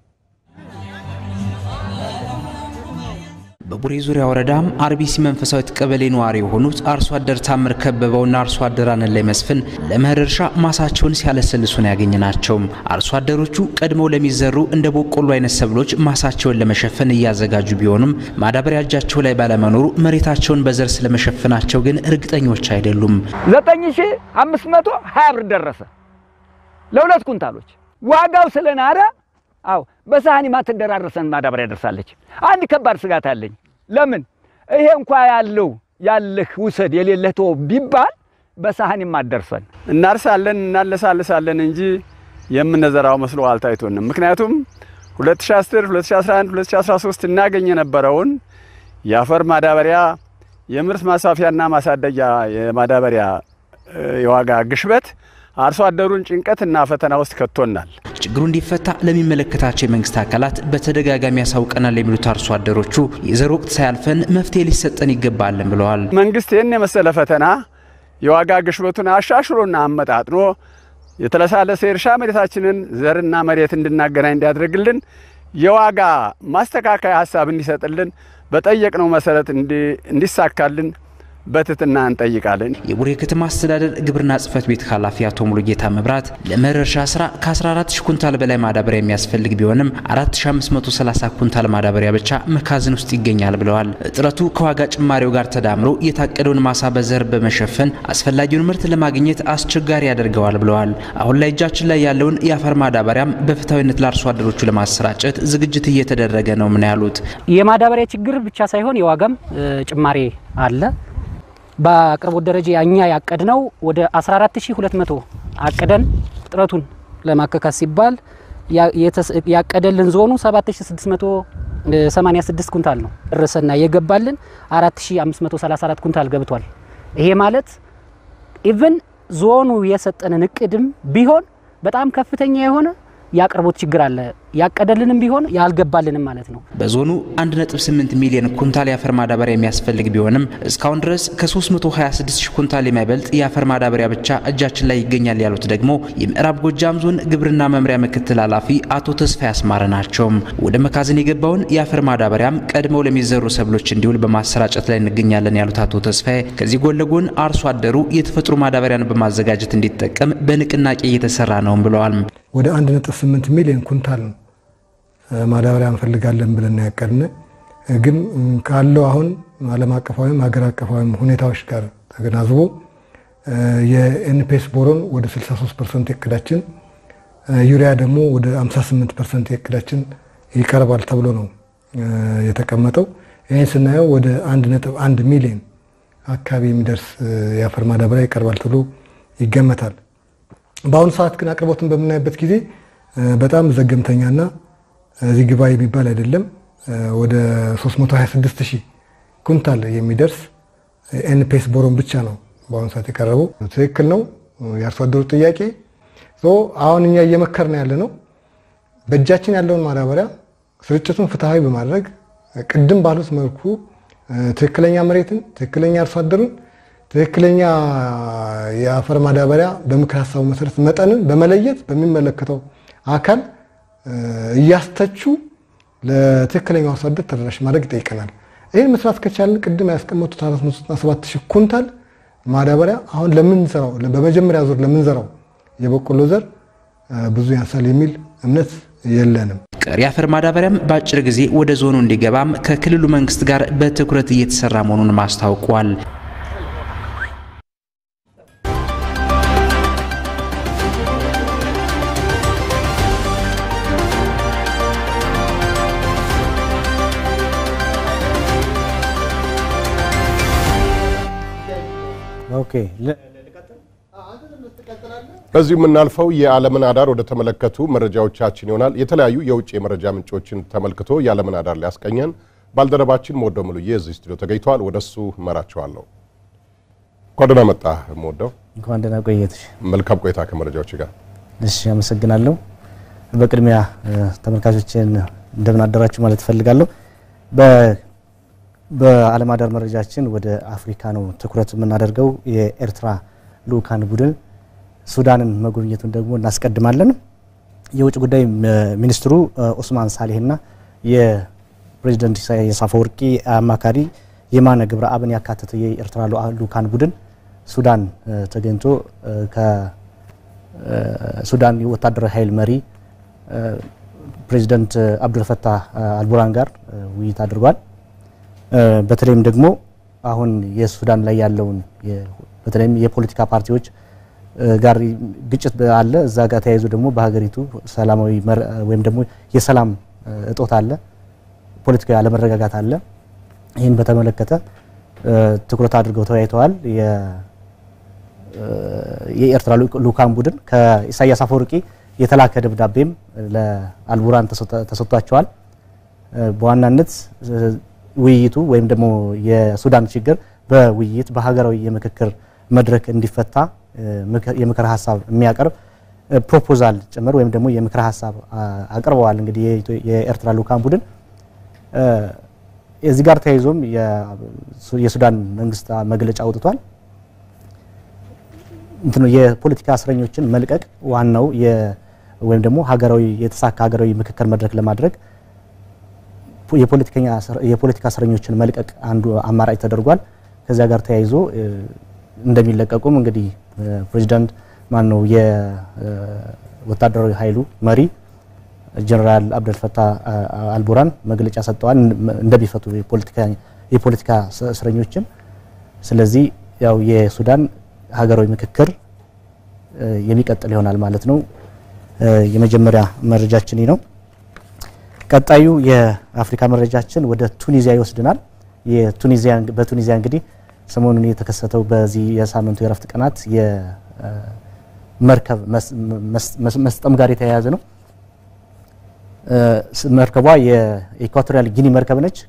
S18: በቡሬ ዙሪያ ወረዳም አርቢሲ መንፈሳዊት ቀበሌ ነዋሪ የሆኑት አርሶ አደር ታምር ከበበውና አርሶ አደር አንላይ መስፍን ለመኸር እርሻ ማሳቸውን ሲያለሰልሱ ነው ያገኘናቸው። አርሶ አደሮቹ ቀድመው ለሚዘሩ እንደ በቆሎ አይነት ሰብሎች ማሳቸውን ለመሸፈን እያዘጋጁ ቢሆኑም ማዳበሪያ እጃቸው ላይ ባለመኖሩ መሬታቸውን በዘር ስለመሸፈናቸው ግን እርግጠኞች አይደሉም።
S19: ዘጠኝ ሺ አምስት መቶ ሀያ ብር ደረሰ ለሁለት ኩንታሎች ዋጋው ስለናረ አው በሳህኒ ማትደራረሰን ማዳበሪያ ደርሳለች። አንድ ከባድ ስጋት አለኝ። ለምን ይሄ እንኳ ያለው ያለህ ውሰድ የሌለህ ተወው ቢባል በሳህኒ ማደርሰን
S20: እናርሳለን እናለሳልሳለን እንጂ የምንዘራው መስሎ አልታይቶንም። ምክንያቱም 2010፣ 2011፣ 2013 እናገኝ የነበረውን የአፈር ማዳበሪያ የምርት ማስፋፊያና ማሳደጊያ የማዳበሪያ የዋጋ ግሽበት አርሶ አደሩን ጭንቀትና ፈተና ውስጥ ከቶናል።
S18: ችግሩ እንዲፈታ ለሚመለከታቸው የመንግስት አካላት በተደጋጋሚ ያሳውቀናል የሚሉት አርሶ አደሮቹ የዘር ወቅት ሳያልፈን መፍትሄ ሊሰጠን ይገባልን ብለዋል።
S20: መንግስት ይህን የመሰለ ፈተና የዋጋ ግሽበቱን አሻሽሎና አመጣጥኖ የተለሳለሰ የእርሻ መሬታችንን ዘርና መሬት እንድናገናኝ እንዲያደርግልን የዋጋ ማስተካከያ ሀሳብ እንዲሰጥልን በጠየቅነው መሰረት እንዲሳካልን በትህትና እንጠይቃለን።
S18: የቡሬ ከተማ አስተዳደር ግብርና ጽህፈት ቤት ኃላፊ አቶ ሙሉጌታ መብራት ለመኸር እርሻ ስራ ከ14 ሺህ ኩንታል በላይ ማዳበሪያ የሚያስፈልግ ቢሆንም 4530 ኩንታል ማዳበሪያ ብቻ መካዝን ውስጥ ይገኛል ብለዋል። እጥረቱ ከዋጋ ጭማሪው ጋር ተዳምሮ የታቀደውን ማሳ በዘር በመሸፈን አስፈላጊውን ምርት ለማግኘት አስቸጋሪ ያደርገዋል ብለዋል። አሁን ላይ እጃችን ላይ ያለውን የአፈር ማዳበሪያም በፍትሐዊነት ለአርሶ አደሮቹ ለማሰራጨት ዝግጅት እየተደረገ ነው ምን ያሉት
S21: የማዳበሪያ ችግር ብቻ ሳይሆን የዋጋም ጭማሪ አለ። በአቅርቦት ደረጃ እኛ ያቀድነው ወደ 14200 አቅደን እጥረቱን ለማከካስ ሲባል ያቀደልን ዞኑ 7686 ኩንታል ነው ደረሰና የገባልን 4534 ኩንታል ገብቷል። ይሄ ማለት ኢቭን ዞኑ የሰጠንን እቅድም ቢሆን በጣም ከፍተኛ የሆነ የአቅርቦት ችግር አለ። ያቀደልንም ቢሆን ያልገባልንም ማለት ነው።
S18: በዞኑ 1.8 ሚሊዮን ኩንታል የአፈር ማዳበሪያ የሚያስፈልግ ቢሆንም እስካሁን ድረስ ከ326 ሺህ ኩንታል የማይበልጥ የአፈር ማዳበሪያ ብቻ እጃችን ላይ ይገኛል ያሉት ደግሞ የምዕራብ ጎጃም ዞን ግብርና መምሪያ ምክትል ኃላፊ አቶ ተስፋ ያስማረ ናቸው። ወደ መካዝን የገባውን የአፈር ማዳበሪያም ቀድመው ለሚዘሩ ሰብሎች እንዲውል በማሰራጨት ላይ እንገኛለን ያሉት አቶ ተስፋዬ ከዚህ ጎን ለጎን አርሶ አደሩ የተፈጥሮ ማዳበሪያን በማዘጋጀት እንዲጠቀም በንቅናቄ እየተሰራ ነውም ብለዋል።
S22: ወደ 1.8 ሚሊዮን ኩንታል ማዳበሪያ እንፈልጋለን ብለን ያቀድን፣ ግን ካለው አሁን ዓለም አቀፋዊም ሀገር አቀፋዊም ሁኔታዎች ጋር ተገናዝቦ የኤንፔስ ቦሮን ወደ 63 ፐርሰንት የእቅዳችን ዩሪያ ደግሞ ወደ 58 ፐርሰንት የእቅዳችን ይቀርባል ተብሎ ነው የተቀመጠው። ይህን ስናየው ወደ 1.1 ሚሊዮን አካባቢ የሚደርስ የአፈር ማዳበሪያ ይቀርባል ተብሎ ይገመታል። በአሁኑ ሰዓት ግን አቅርቦትን በምናይበት ጊዜ በጣም ዘገምተኛና እዚህ ግባ የሚባል አይደለም። ወደ 326 ሺህ ኩንታል የሚደርስ ኤንፔስ ቦሮን ብቻ ነው በአሁኑ ሰዓት የቀረበው። ትክክል ነው የአርሶ አደሩ ጥያቄ። አሁን እኛ እየመከርን ያለ ነው በእጃችን ያለውን ማዳበሪያ ስርጭቱን ፍትሐዊ በማድረግ ቅድም ባሉት መልኩ ትክክለኛ መሬትን፣ ትክክለኛ አርሶ አደሩን፣ ትክክለኛ የአፈር ማዳበሪያ በምክር ሀሳቡ መሰረት መጠንን በመለየት በሚመለከተው አካል እያስተቹ ለትክክለኛው አርሶ አደር ተደራሽ ማድረግ ይጠይቀናል። ይህን መስራት ከቻልን ቅድም ያስቀመጡት 497 ሺህ ኩንታል ማዳበሪያ አሁን ለምንሰራው በመጀመሪያ ዙር ለምንዘራው የበቆሎ ዘር ብዙ ያንሳል የሚል እምነት የለንም።
S18: ቀሪ አፈር ማዳበሪያም በአጭር ጊዜ ወደ ዞኑ እንዲገባም ከክልሉ መንግስት ጋር በትኩረት እየተሰራ መሆኑንም አስታውቋል።
S3: ኦኬ
S1: በዚሁ የምናልፈው የዓለምን አዳር ወደ ተመለከቱ መረጃዎቻችን ይሆናል። የተለያዩ የውጭ የመረጃ ምንጮችን ተመልክቶ የዓለምን አዳር ሊያስቀኘን ባልደረባችን ሞወደው ሙሉዬ እዚህ ስቱዲዮ ተገኝተዋል። ወደ እሱ እመራቸዋለሁ። እንኳን ደህና መጣህ ሞወደው።
S3: እንኳን ደህና ቆየትሽ።
S1: መልካም ቆይታ ከመረጃዎች ጋር።
S3: እሺ፣ አመሰግናለሁ። በቅድሚያ ተመልካቾችን እንደምን አደራችሁ ማለት እፈልጋለሁ። በዓለም አዳር መረጃችን ወደ አፍሪካ ነው ትኩረት የምናደርገው። የኤርትራ ልኡካን ቡድን ሱዳንን መጎብኘቱን ደግሞ እናስቀድማለን። የውጭ ጉዳይ ሚኒስትሩ ኦስማን ሳሌህና የፕሬዚደንት ኢሳያስ አፈወርቂ አማካሪ የማነ ገብረአብን ያካተተ የኤርትራ ልኡካን ቡድን ሱዳን ተገኝቶ ከሱዳን የወታደራዊ ኃይል መሪ ፕሬዚደንት አብዱልፈታህ አልቡራን ጋር ውይይት አድርጓል። በተለይም ደግሞ አሁን የሱዳን ላይ ያለውን በተለይም የፖለቲካ ፓርቲዎች ጋር ግጭት አለ። እዛ ጋር ተያይዞ ደግሞ በሀገሪቱ ሰላማዊ ወይም ደግሞ የሰላም እጦት አለ፣ ፖለቲካዊ አለመረጋጋት አለ። ይህን በተመለከተ ትኩረት አድርገው ተወያይተዋል። የኤርትራ ልኡካን ቡድን ከኢሳያስ አፈወርቂ የተላከ ደብዳቤም ለአልቡራን ተሰጥቷቸዋል። በዋናነት ውይይቱ ወይም ደግሞ የሱዳን ችግር በውይይት በሀገራዊ የምክክር መድረክ እንዲፈታ የምክር ሀሳብ የሚያቀርብ ፕሮፖዛል ጭምር ወይም ደግሞ የምክር ሀሳብ አቅርበዋል። እንግዲህ የኤርትራ ልኡካን ቡድን እዚህ ጋር ተያይዞም የሱዳን መንግስት መግለጫ አውጥቷል። እንትኑ የፖለቲካ እስረኞችን መልቀቅ ዋናው ወይም ደግሞ ሀገራዊ የተሳካ ሀገራዊ ምክክር መድረክ ለማድረግ የፖለቲካ እስረኞችን መልቀቅ አንዱ አማራጭ ተደርጓል። ከዚያ ጋር ተያይዞ እንደሚለቀቁም እንግዲህ ፕሬዚዳንት ማን ነው የወታደራዊ ኃይሉ መሪ ጀነራል አብደልፈታህ አልቡራን መግለጫ ሰጥተዋል እንደሚፈቱ የፖለቲካ እስረኞችን። ስለዚህ ያው የሱዳን ሀገራዊ ምክክር የሚቀጥል ይሆናል ማለት ነው። የመጀመሪያ መረጃችን ነው። ቀጣዩ የአፍሪካ መረጃችን ወደ ቱኒዚያ ይወስድናል። የቱኒዚያ በቱኒዚያ እንግዲህ ሰሞኑን የተከሰተው በዚህ የሳምንቱ የረፍት ቀናት የመርከብ መስጠም ጋር የተያያዘ ነው። መርከቧ የኢኳቶሪያል ጊኒ መርከብ ነች።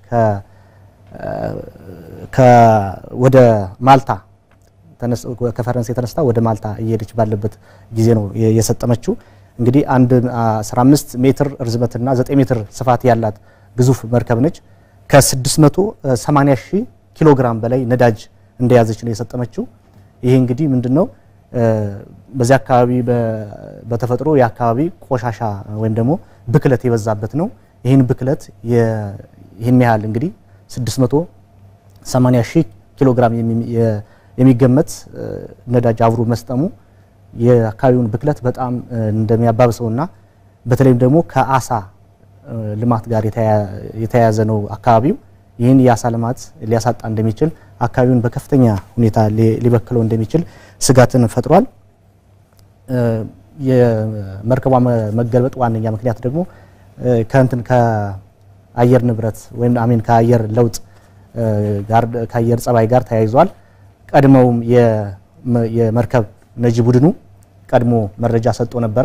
S3: ወደ ማልታ ከፈረንሳይ ተነስታ ወደ ማልታ እየሄደች ባለበት ጊዜ ነው የሰጠመችው። እንግዲህ አንድ 15 ሜትር ርዝመትና 9 ሜትር ስፋት ያላት ግዙፍ መርከብ ነች። ከ680 ሺህ ኪሎ ግራም በላይ ነዳጅ እንደያዘች ነው የሰጠመችው። ይሄ እንግዲህ ምንድነው በዚህ አካባቢ በተፈጥሮ የአካባቢ ቆሻሻ ወይም ደግሞ ብክለት የበዛበት ነው። ይህን ብክለት ይህን ያህል እንግዲህ 680 ሺህ ኪሎ ግራም የሚገመት ነዳጅ አብሮ መስጠሙ የአካባቢውን ብክለት በጣም እንደሚያባብሰውና በተለይም ደግሞ ከአሳ ልማት ጋር የተያያዘ ነው አካባቢው። ይህን የአሳ ልማት ሊያሳጣ እንደሚችል አካባቢውን በከፍተኛ ሁኔታ ሊበክለው እንደሚችል ስጋትን ፈጥሯል። የመርከቧ መገልበጥ ዋነኛ ምክንያት ደግሞ ከእንትን ከአየር ንብረት ወይም አሜን ከአየር ለውጥ ጋር ከአየር ጸባይ ጋር ተያይዟል። ቀድመውም የመርከብ ነጂ ቡድኑ ቀድሞ መረጃ ሰጥቶ ነበረ።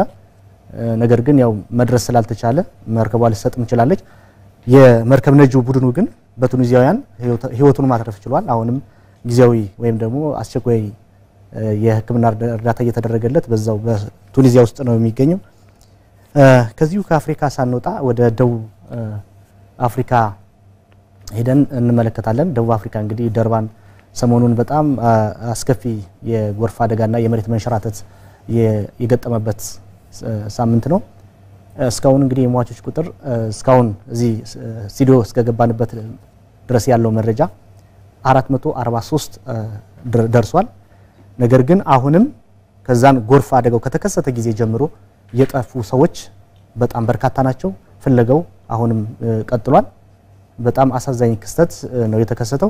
S3: ነገር ግን ያው መድረስ ስላልተቻለ መርከቧ ልትሰጥም ትችላለች። የመርከብ ነጂ ቡድኑ ግን በቱኒዚያውያን ህይወቱን ማትረፍ ችሏል። አሁንም ጊዜያዊ ወይም ደግሞ አስቸኳይ የሕክምና እርዳታ እየተደረገለት በዛው በቱኒዚያ ውስጥ ነው የሚገኘው። ከዚሁ ከአፍሪካ ሳንወጣ ወደ ደቡብ አፍሪካ ሄደን እንመለከታለን። ደቡብ አፍሪካ እንግዲህ ደርባን ሰሞኑን በጣም አስከፊ የጎርፍ አደጋና የመሬት መንሸራተት የገጠመበት ሳምንት ነው። እስካሁን እንግዲህ የሟቾች ቁጥር እስካሁን እዚህ ስቱዲዮ እስከገባንበት ድረስ ያለው መረጃ 443 ደርሷል። ነገር ግን አሁንም ከዛን ጎርፍ አደጋው ከተከሰተ ጊዜ ጀምሮ የጠፉ ሰዎች በጣም በርካታ ናቸው። ፍለጋው አሁንም ቀጥሏል። በጣም አሳዛኝ ክስተት ነው የተከሰተው።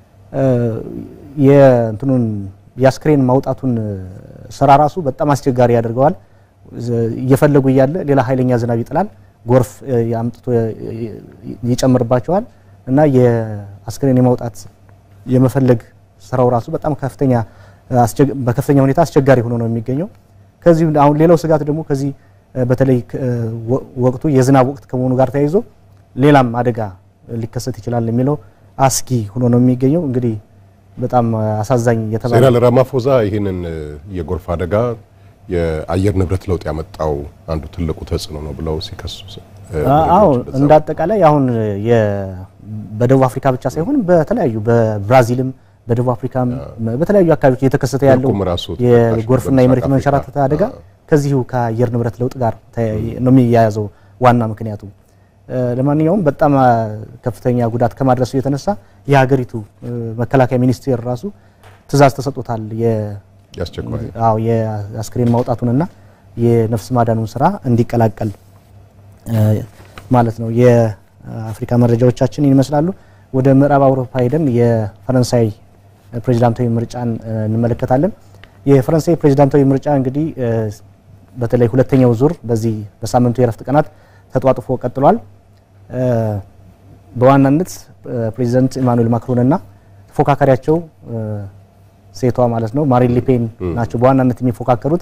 S3: የእንትኑን የአስክሬን ማውጣቱን ስራ ራሱ በጣም አስቸጋሪ ያደርገዋል። እየፈለጉ እያለ ሌላ ኃይለኛ ዝናብ ይጥላል፣ ጎርፍ አምጥቶ ይጨምርባቸዋል እና የአስክሬን የማውጣት የመፈለግ ስራው ራሱ በጣም ከፍተኛ በከፍተኛ ሁኔታ አስቸጋሪ ሆኖ ነው የሚገኘው። ከዚህ አሁን ሌላው ስጋት ደግሞ ከዚህ በተለይ ወቅቱ የዝናብ ወቅት ከመሆኑ ጋር ተያይዞ ሌላም አደጋ ሊከሰት ይችላል የሚለው አስጊ ሆኖ ነው የሚገኘው። እንግዲህ በጣም አሳዛኝ የተባለ
S1: ሴናል ራማፎዛ ይህንን የጎርፍ አደጋ የአየር ንብረት ለውጥ ያመጣው አንዱ ትልቁ ተጽዕኖ ነው ብለው ሲከሱ
S3: አዎ እንደ አጠቃላይ አሁን በደቡብ አፍሪካ ብቻ ሳይሆን በተለያዩ በብራዚልም በደቡብ አፍሪካም በተለያዩ አካባቢዎች እየተከሰተ ያለው የጎርፍና የመሬት መንሸራተት አደጋ ከዚሁ ከአየር ንብረት ለውጥ ጋር ነው የሚያያዘው ዋና ምክንያቱ። ለማንኛውም በጣም ከፍተኛ ጉዳት ከማድረሱ የተነሳ የሀገሪቱ መከላከያ ሚኒስቴር ራሱ ትዕዛዝ ተሰጥቶታል። አዎ የአስክሬን ማውጣቱንና የነፍስ ማዳኑን ስራ እንዲቀላቀል ማለት ነው። የአፍሪካ መረጃዎቻችን ይመስላሉ። ወደ ምዕራብ አውሮፓ ሄደን የፈረንሳይ ፕሬዚዳንታዊ ምርጫን እንመለከታለን። የፈረንሳይ ፕሬዚዳንታዊ ምርጫ እንግዲህ በተለይ ሁለተኛው ዙር በዚህ በሳምንቱ የረፍት ቀናት ተጧጥፎ ቀጥሏል። በዋናነት ፕሬዚዳንት ኢማኑኤል ማክሮን እና ተፎካካሪያቸው ሴቷ ማለት ነው ማሪን ሊፔን ናቸው በዋናነት የሚፎካከሩት።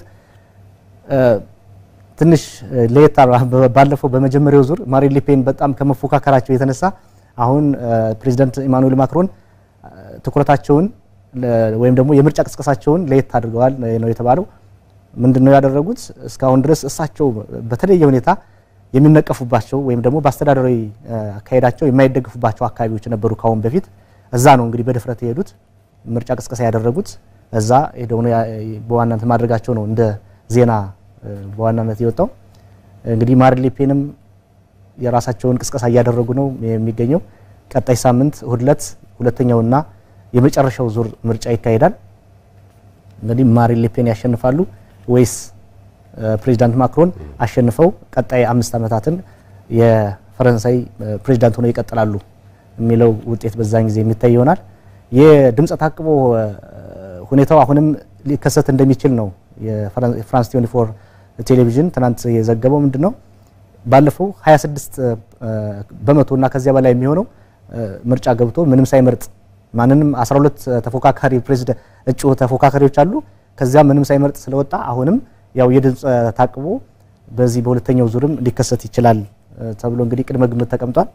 S3: ትንሽ ለየት ባለፈው በመጀመሪያው ዙር ማሪን ሊፔን በጣም ከመፎካከራቸው የተነሳ አሁን ፕሬዚዳንት ኢማኑኤል ማክሮን ትኩረታቸውን ወይም ደግሞ የምርጫ ቅስቀሳቸውን ለየት አድርገዋል ነው የተባለው። ምንድን ነው ያደረጉት? እስካሁን ድረስ እሳቸው በተለየ ሁኔታ የሚነቀፉባቸው ወይም ደግሞ በአስተዳደራዊ አካሄዳቸው የማይደግፉባቸው አካባቢዎች ነበሩ ካሁን በፊት። እዛ ነው እንግዲህ በድፍረት የሄዱት ምርጫ ቅስቀሳ ያደረጉት እዛ ሄደው ነው በዋናነት ማድረጋቸው ነው እንደ ዜና በዋናነት የወጣው። እንግዲህ ማሪን ሌፔንም የራሳቸውን ቅስቀሳ እያደረጉ ነው የሚገኘው። ቀጣይ ሳምንት እሁድ ዕለት ሁለተኛውና የመጨረሻው ዙር ምርጫ ይካሄዳል። እንግዲህ ማሪን ሌፔን ያሸንፋሉ ወይስ ፕሬዚዳንት ማክሮን አሸንፈው ቀጣይ አምስት ዓመታትን የፈረንሳይ ፕሬዚዳንት ሆነው ይቀጥላሉ የሚለው ውጤት በዛን ጊዜ የሚታይ ይሆናል። የድምፀ ታቅቦ ሁኔታው አሁንም ሊከሰት እንደሚችል ነው የፍራንስ 24 ቴሌቪዥን ትናንት የዘገበው። ምንድን ነው ባለፈው 26 በመቶ እና ከዚያ በላይ የሚሆነው ምርጫ ገብቶ ምንም ሳይመርጥ ማንንም 12 ተፎካካሪ ፕሬዚዳንት እጩ ተፎካካሪዎች አሉ። ከዚያ ምንም ሳይመርጥ ስለወጣ አሁንም ያው የድምፅ ታቅቦ በዚህ በሁለተኛው ዙርም ሊከሰት ይችላል ተብሎ እንግዲህ ቅድመ ግምት ተቀምጧል።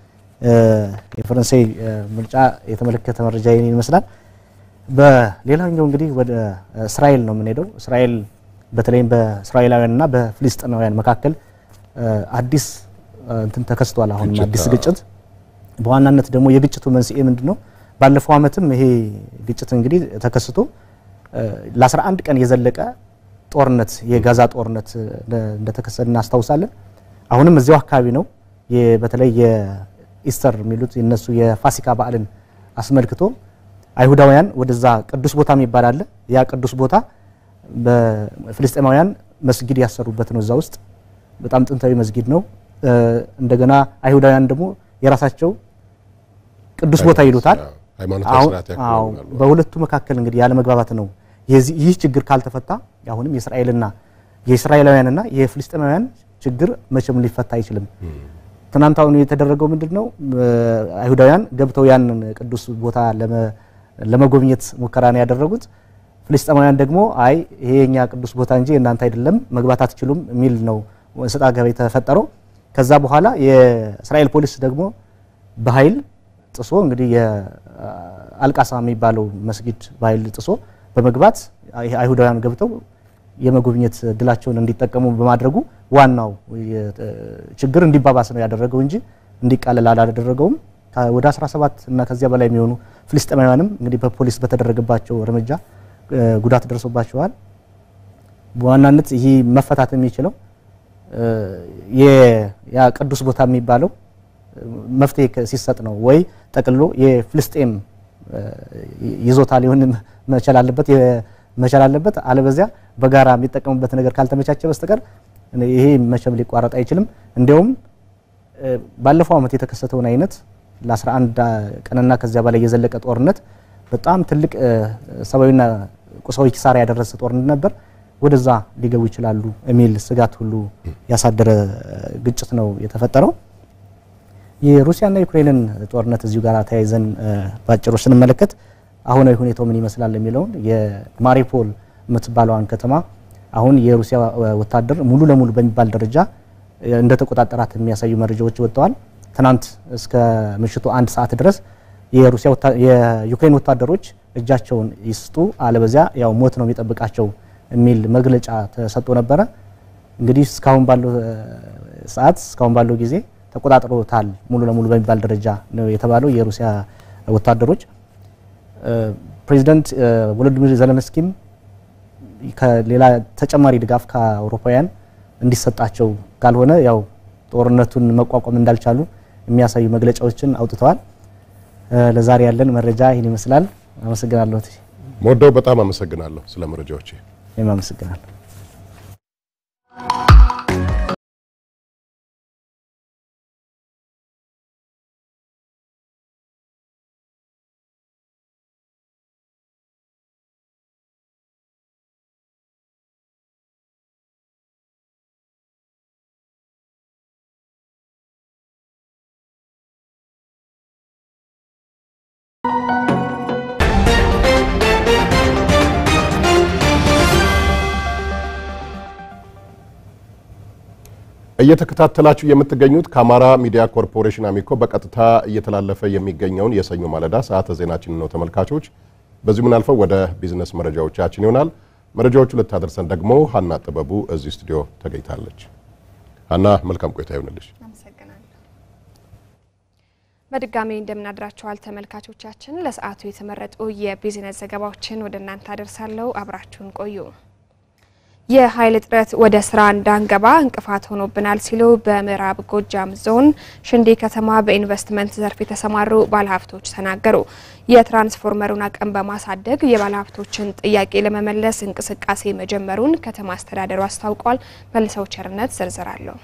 S3: የፈረንሳይ ምርጫ የተመለከተ መረጃ ይህን ይመስላል። በሌላኛው እንግዲህ ወደ እስራኤል ነው የምንሄደው። እስራኤል በተለይም በእስራኤላውያንና በፍልስጤማውያን መካከል አዲስ እንትን ተከስቷል። አሁንም አዲስ ግጭት። በዋናነት ደግሞ የግጭቱ መንስኤ ምንድን ነው? ባለፈው ዓመትም ይሄ ግጭት እንግዲህ ተከስቶ ለ11 ቀን የዘለቀ ጦርነት የጋዛ ጦርነት እንደተከሰተ እናስታውሳለን። አሁንም እዚያው አካባቢ ነው። በተለይ የኢስተር የሚሉት የነሱ የፋሲካ በዓልን አስመልክቶ አይሁዳውያን ወደዛ ቅዱስ ቦታ የሚባል አለ። ያ ቅዱስ ቦታ በፍልስጤማውያን መስጊድ ያሰሩበት ነው። እዛ ውስጥ በጣም ጥንታዊ መስጊድ ነው። እንደገና አይሁዳውያን ደግሞ የራሳቸው ቅዱስ ቦታ ይሉታል። በሁለቱ መካከል እንግዲህ ያለ መግባባት ነው። ይህ ችግር ካልተፈታ አሁንም የእስራኤልና የእስራኤላውያንና የፍልስጤማውያን ችግር መቼም ሊፈታ አይችልም። ትናንት አሁን የተደረገው ምንድን ነው? አይሁዳውያን ገብተው ያንን ቅዱስ ቦታ ለመጎብኘት ሙከራ ነው ያደረጉት። ፍልስጤማውያን ደግሞ አይ ይሄ የኛ ቅዱስ ቦታ እንጂ እናንተ አይደለም መግባት አትችሉም የሚል ነው ሰጣ ገባ የተፈጠረው። ከዛ በኋላ የእስራኤል ፖሊስ ደግሞ በኃይል ጥሶ እንግዲህ የአልቃሳ የሚባለው መስጊድ በኃይል ጥሶ በመግባት አይሁዳውያን ገብተው የመጎብኘት እድላቸውን እንዲጠቀሙ በማድረጉ ዋናው ችግር እንዲባባስ ነው ያደረገው እንጂ እንዲቃለል አላደረገውም። ወደ 17 እና ከዚያ በላይ የሚሆኑ ፍልስጤማውያንም እንግዲህ በፖሊስ በተደረገባቸው እርምጃ ጉዳት ደርሶባቸዋል። በዋናነት ይህ መፈታት የሚችለው ያ ቅዱስ ቦታ የሚባለው መፍትሄ ሲሰጥ ነው ወይ ጠቅልሎ የፍልስጤም ይዞታ ሊሆን መቻል አለበት መቻል አለበት። አለበዚያ በጋራ የሚጠቀሙበት ነገር ካልተመቻቸ በስተቀር ይሄ መቼም ሊቋረጥ አይችልም። እንዲያውም ባለፈው ዓመት የተከሰተውን አይነት ለ11 ቀንና ከዚያ በላይ የዘለቀ ጦርነት በጣም ትልቅ ሰብአዊና ቁሳዊ ኪሳራ ያደረሰ ጦርነት ነበር። ወደዛ ሊገቡ ይችላሉ የሚል ስጋት ሁሉ ያሳደረ ግጭት ነው የተፈጠረው። የሩሲያና ዩክሬንን ጦርነት እዚሁ ጋር ተያይዘን ባጭሩ ስንመለከት አሁናዊ ሁኔታው ምን ይመስላል የሚለውን የማሪፖል የምትባለዋን ከተማ አሁን የሩሲያ ወታደር ሙሉ ለሙሉ በሚባል ደረጃ እንደተቆጣጠራት የሚያሳዩ መረጃዎች ወጥተዋል። ትናንት እስከ ምሽቱ አንድ ሰዓት ድረስ የሩሲያ የዩክሬን ወታደሮች እጃቸውን ይስጡ አለበዚያ ያው ሞት ነው የሚጠብቃቸው የሚል መግለጫ ተሰጥቶ ነበረ። እንግዲህ እስካሁን ባለው ሰዓት እስካሁን ባለው ጊዜ ተቆጣጥሮታል ሙሉ ለሙሉ በሚባል ደረጃ ነው የተባለው የሩሲያ ወታደሮች። ፕሬዚደንት ቮሎዲሚር ዘለንስኪም ከሌላ ተጨማሪ ድጋፍ ከአውሮፓውያን እንዲሰጣቸው ካልሆነ ያው ጦርነቱን መቋቋም እንዳልቻሉ የሚያሳዩ መግለጫዎችን አውጥተዋል። ለዛሬ ያለን መረጃ ይህን ይመስላል። አመሰግናለሁ።
S1: ሞደው በጣም አመሰግናለሁ ስለ መረጃዎች።
S3: እኔም አመሰግናለሁ።
S1: እየተከታተላችሁ የምትገኙት ከአማራ ሚዲያ ኮርፖሬሽን አሚኮ በቀጥታ እየተላለፈ የሚገኘውን የሰኞ ማለዳ ሰዓተ ዜናችን ነው ተመልካቾች። በዚሁ ምናልፈው ወደ ቢዝነስ መረጃዎቻችን ይሆናል። መረጃዎቹ ልታደርሰን ደግሞ ሀና ጥበቡ እዚህ ስቱዲዮ ተገኝታለች። ሀና መልካም ቆይታ ይሆንልሽ።
S2: በድጋሚ እንደምናድራችኋል ተመልካቾቻችን። ለሰዓቱ የተመረጡ የቢዝነስ ዘገባዎችን ወደ እናንተ አደርሳለሁ። አብራችሁን ቆዩ። የኃይል እጥረት ወደ ስራ እንዳንገባ እንቅፋት ሆኖብናል ሲሉ በምዕራብ ጎጃም ዞን ሽንዲ ከተማ በኢንቨስትመንት ዘርፍ የተሰማሩ ባለሀብቶች ተናገሩ። የትራንስፎርመሩን አቅም በማሳደግ የባለሀብቶችን ጥያቄ ለመመለስ እንቅስቃሴ መጀመሩን ከተማ አስተዳደሩ አስታውቋል። መልሰው ቸርነት ዝርዝር አለው።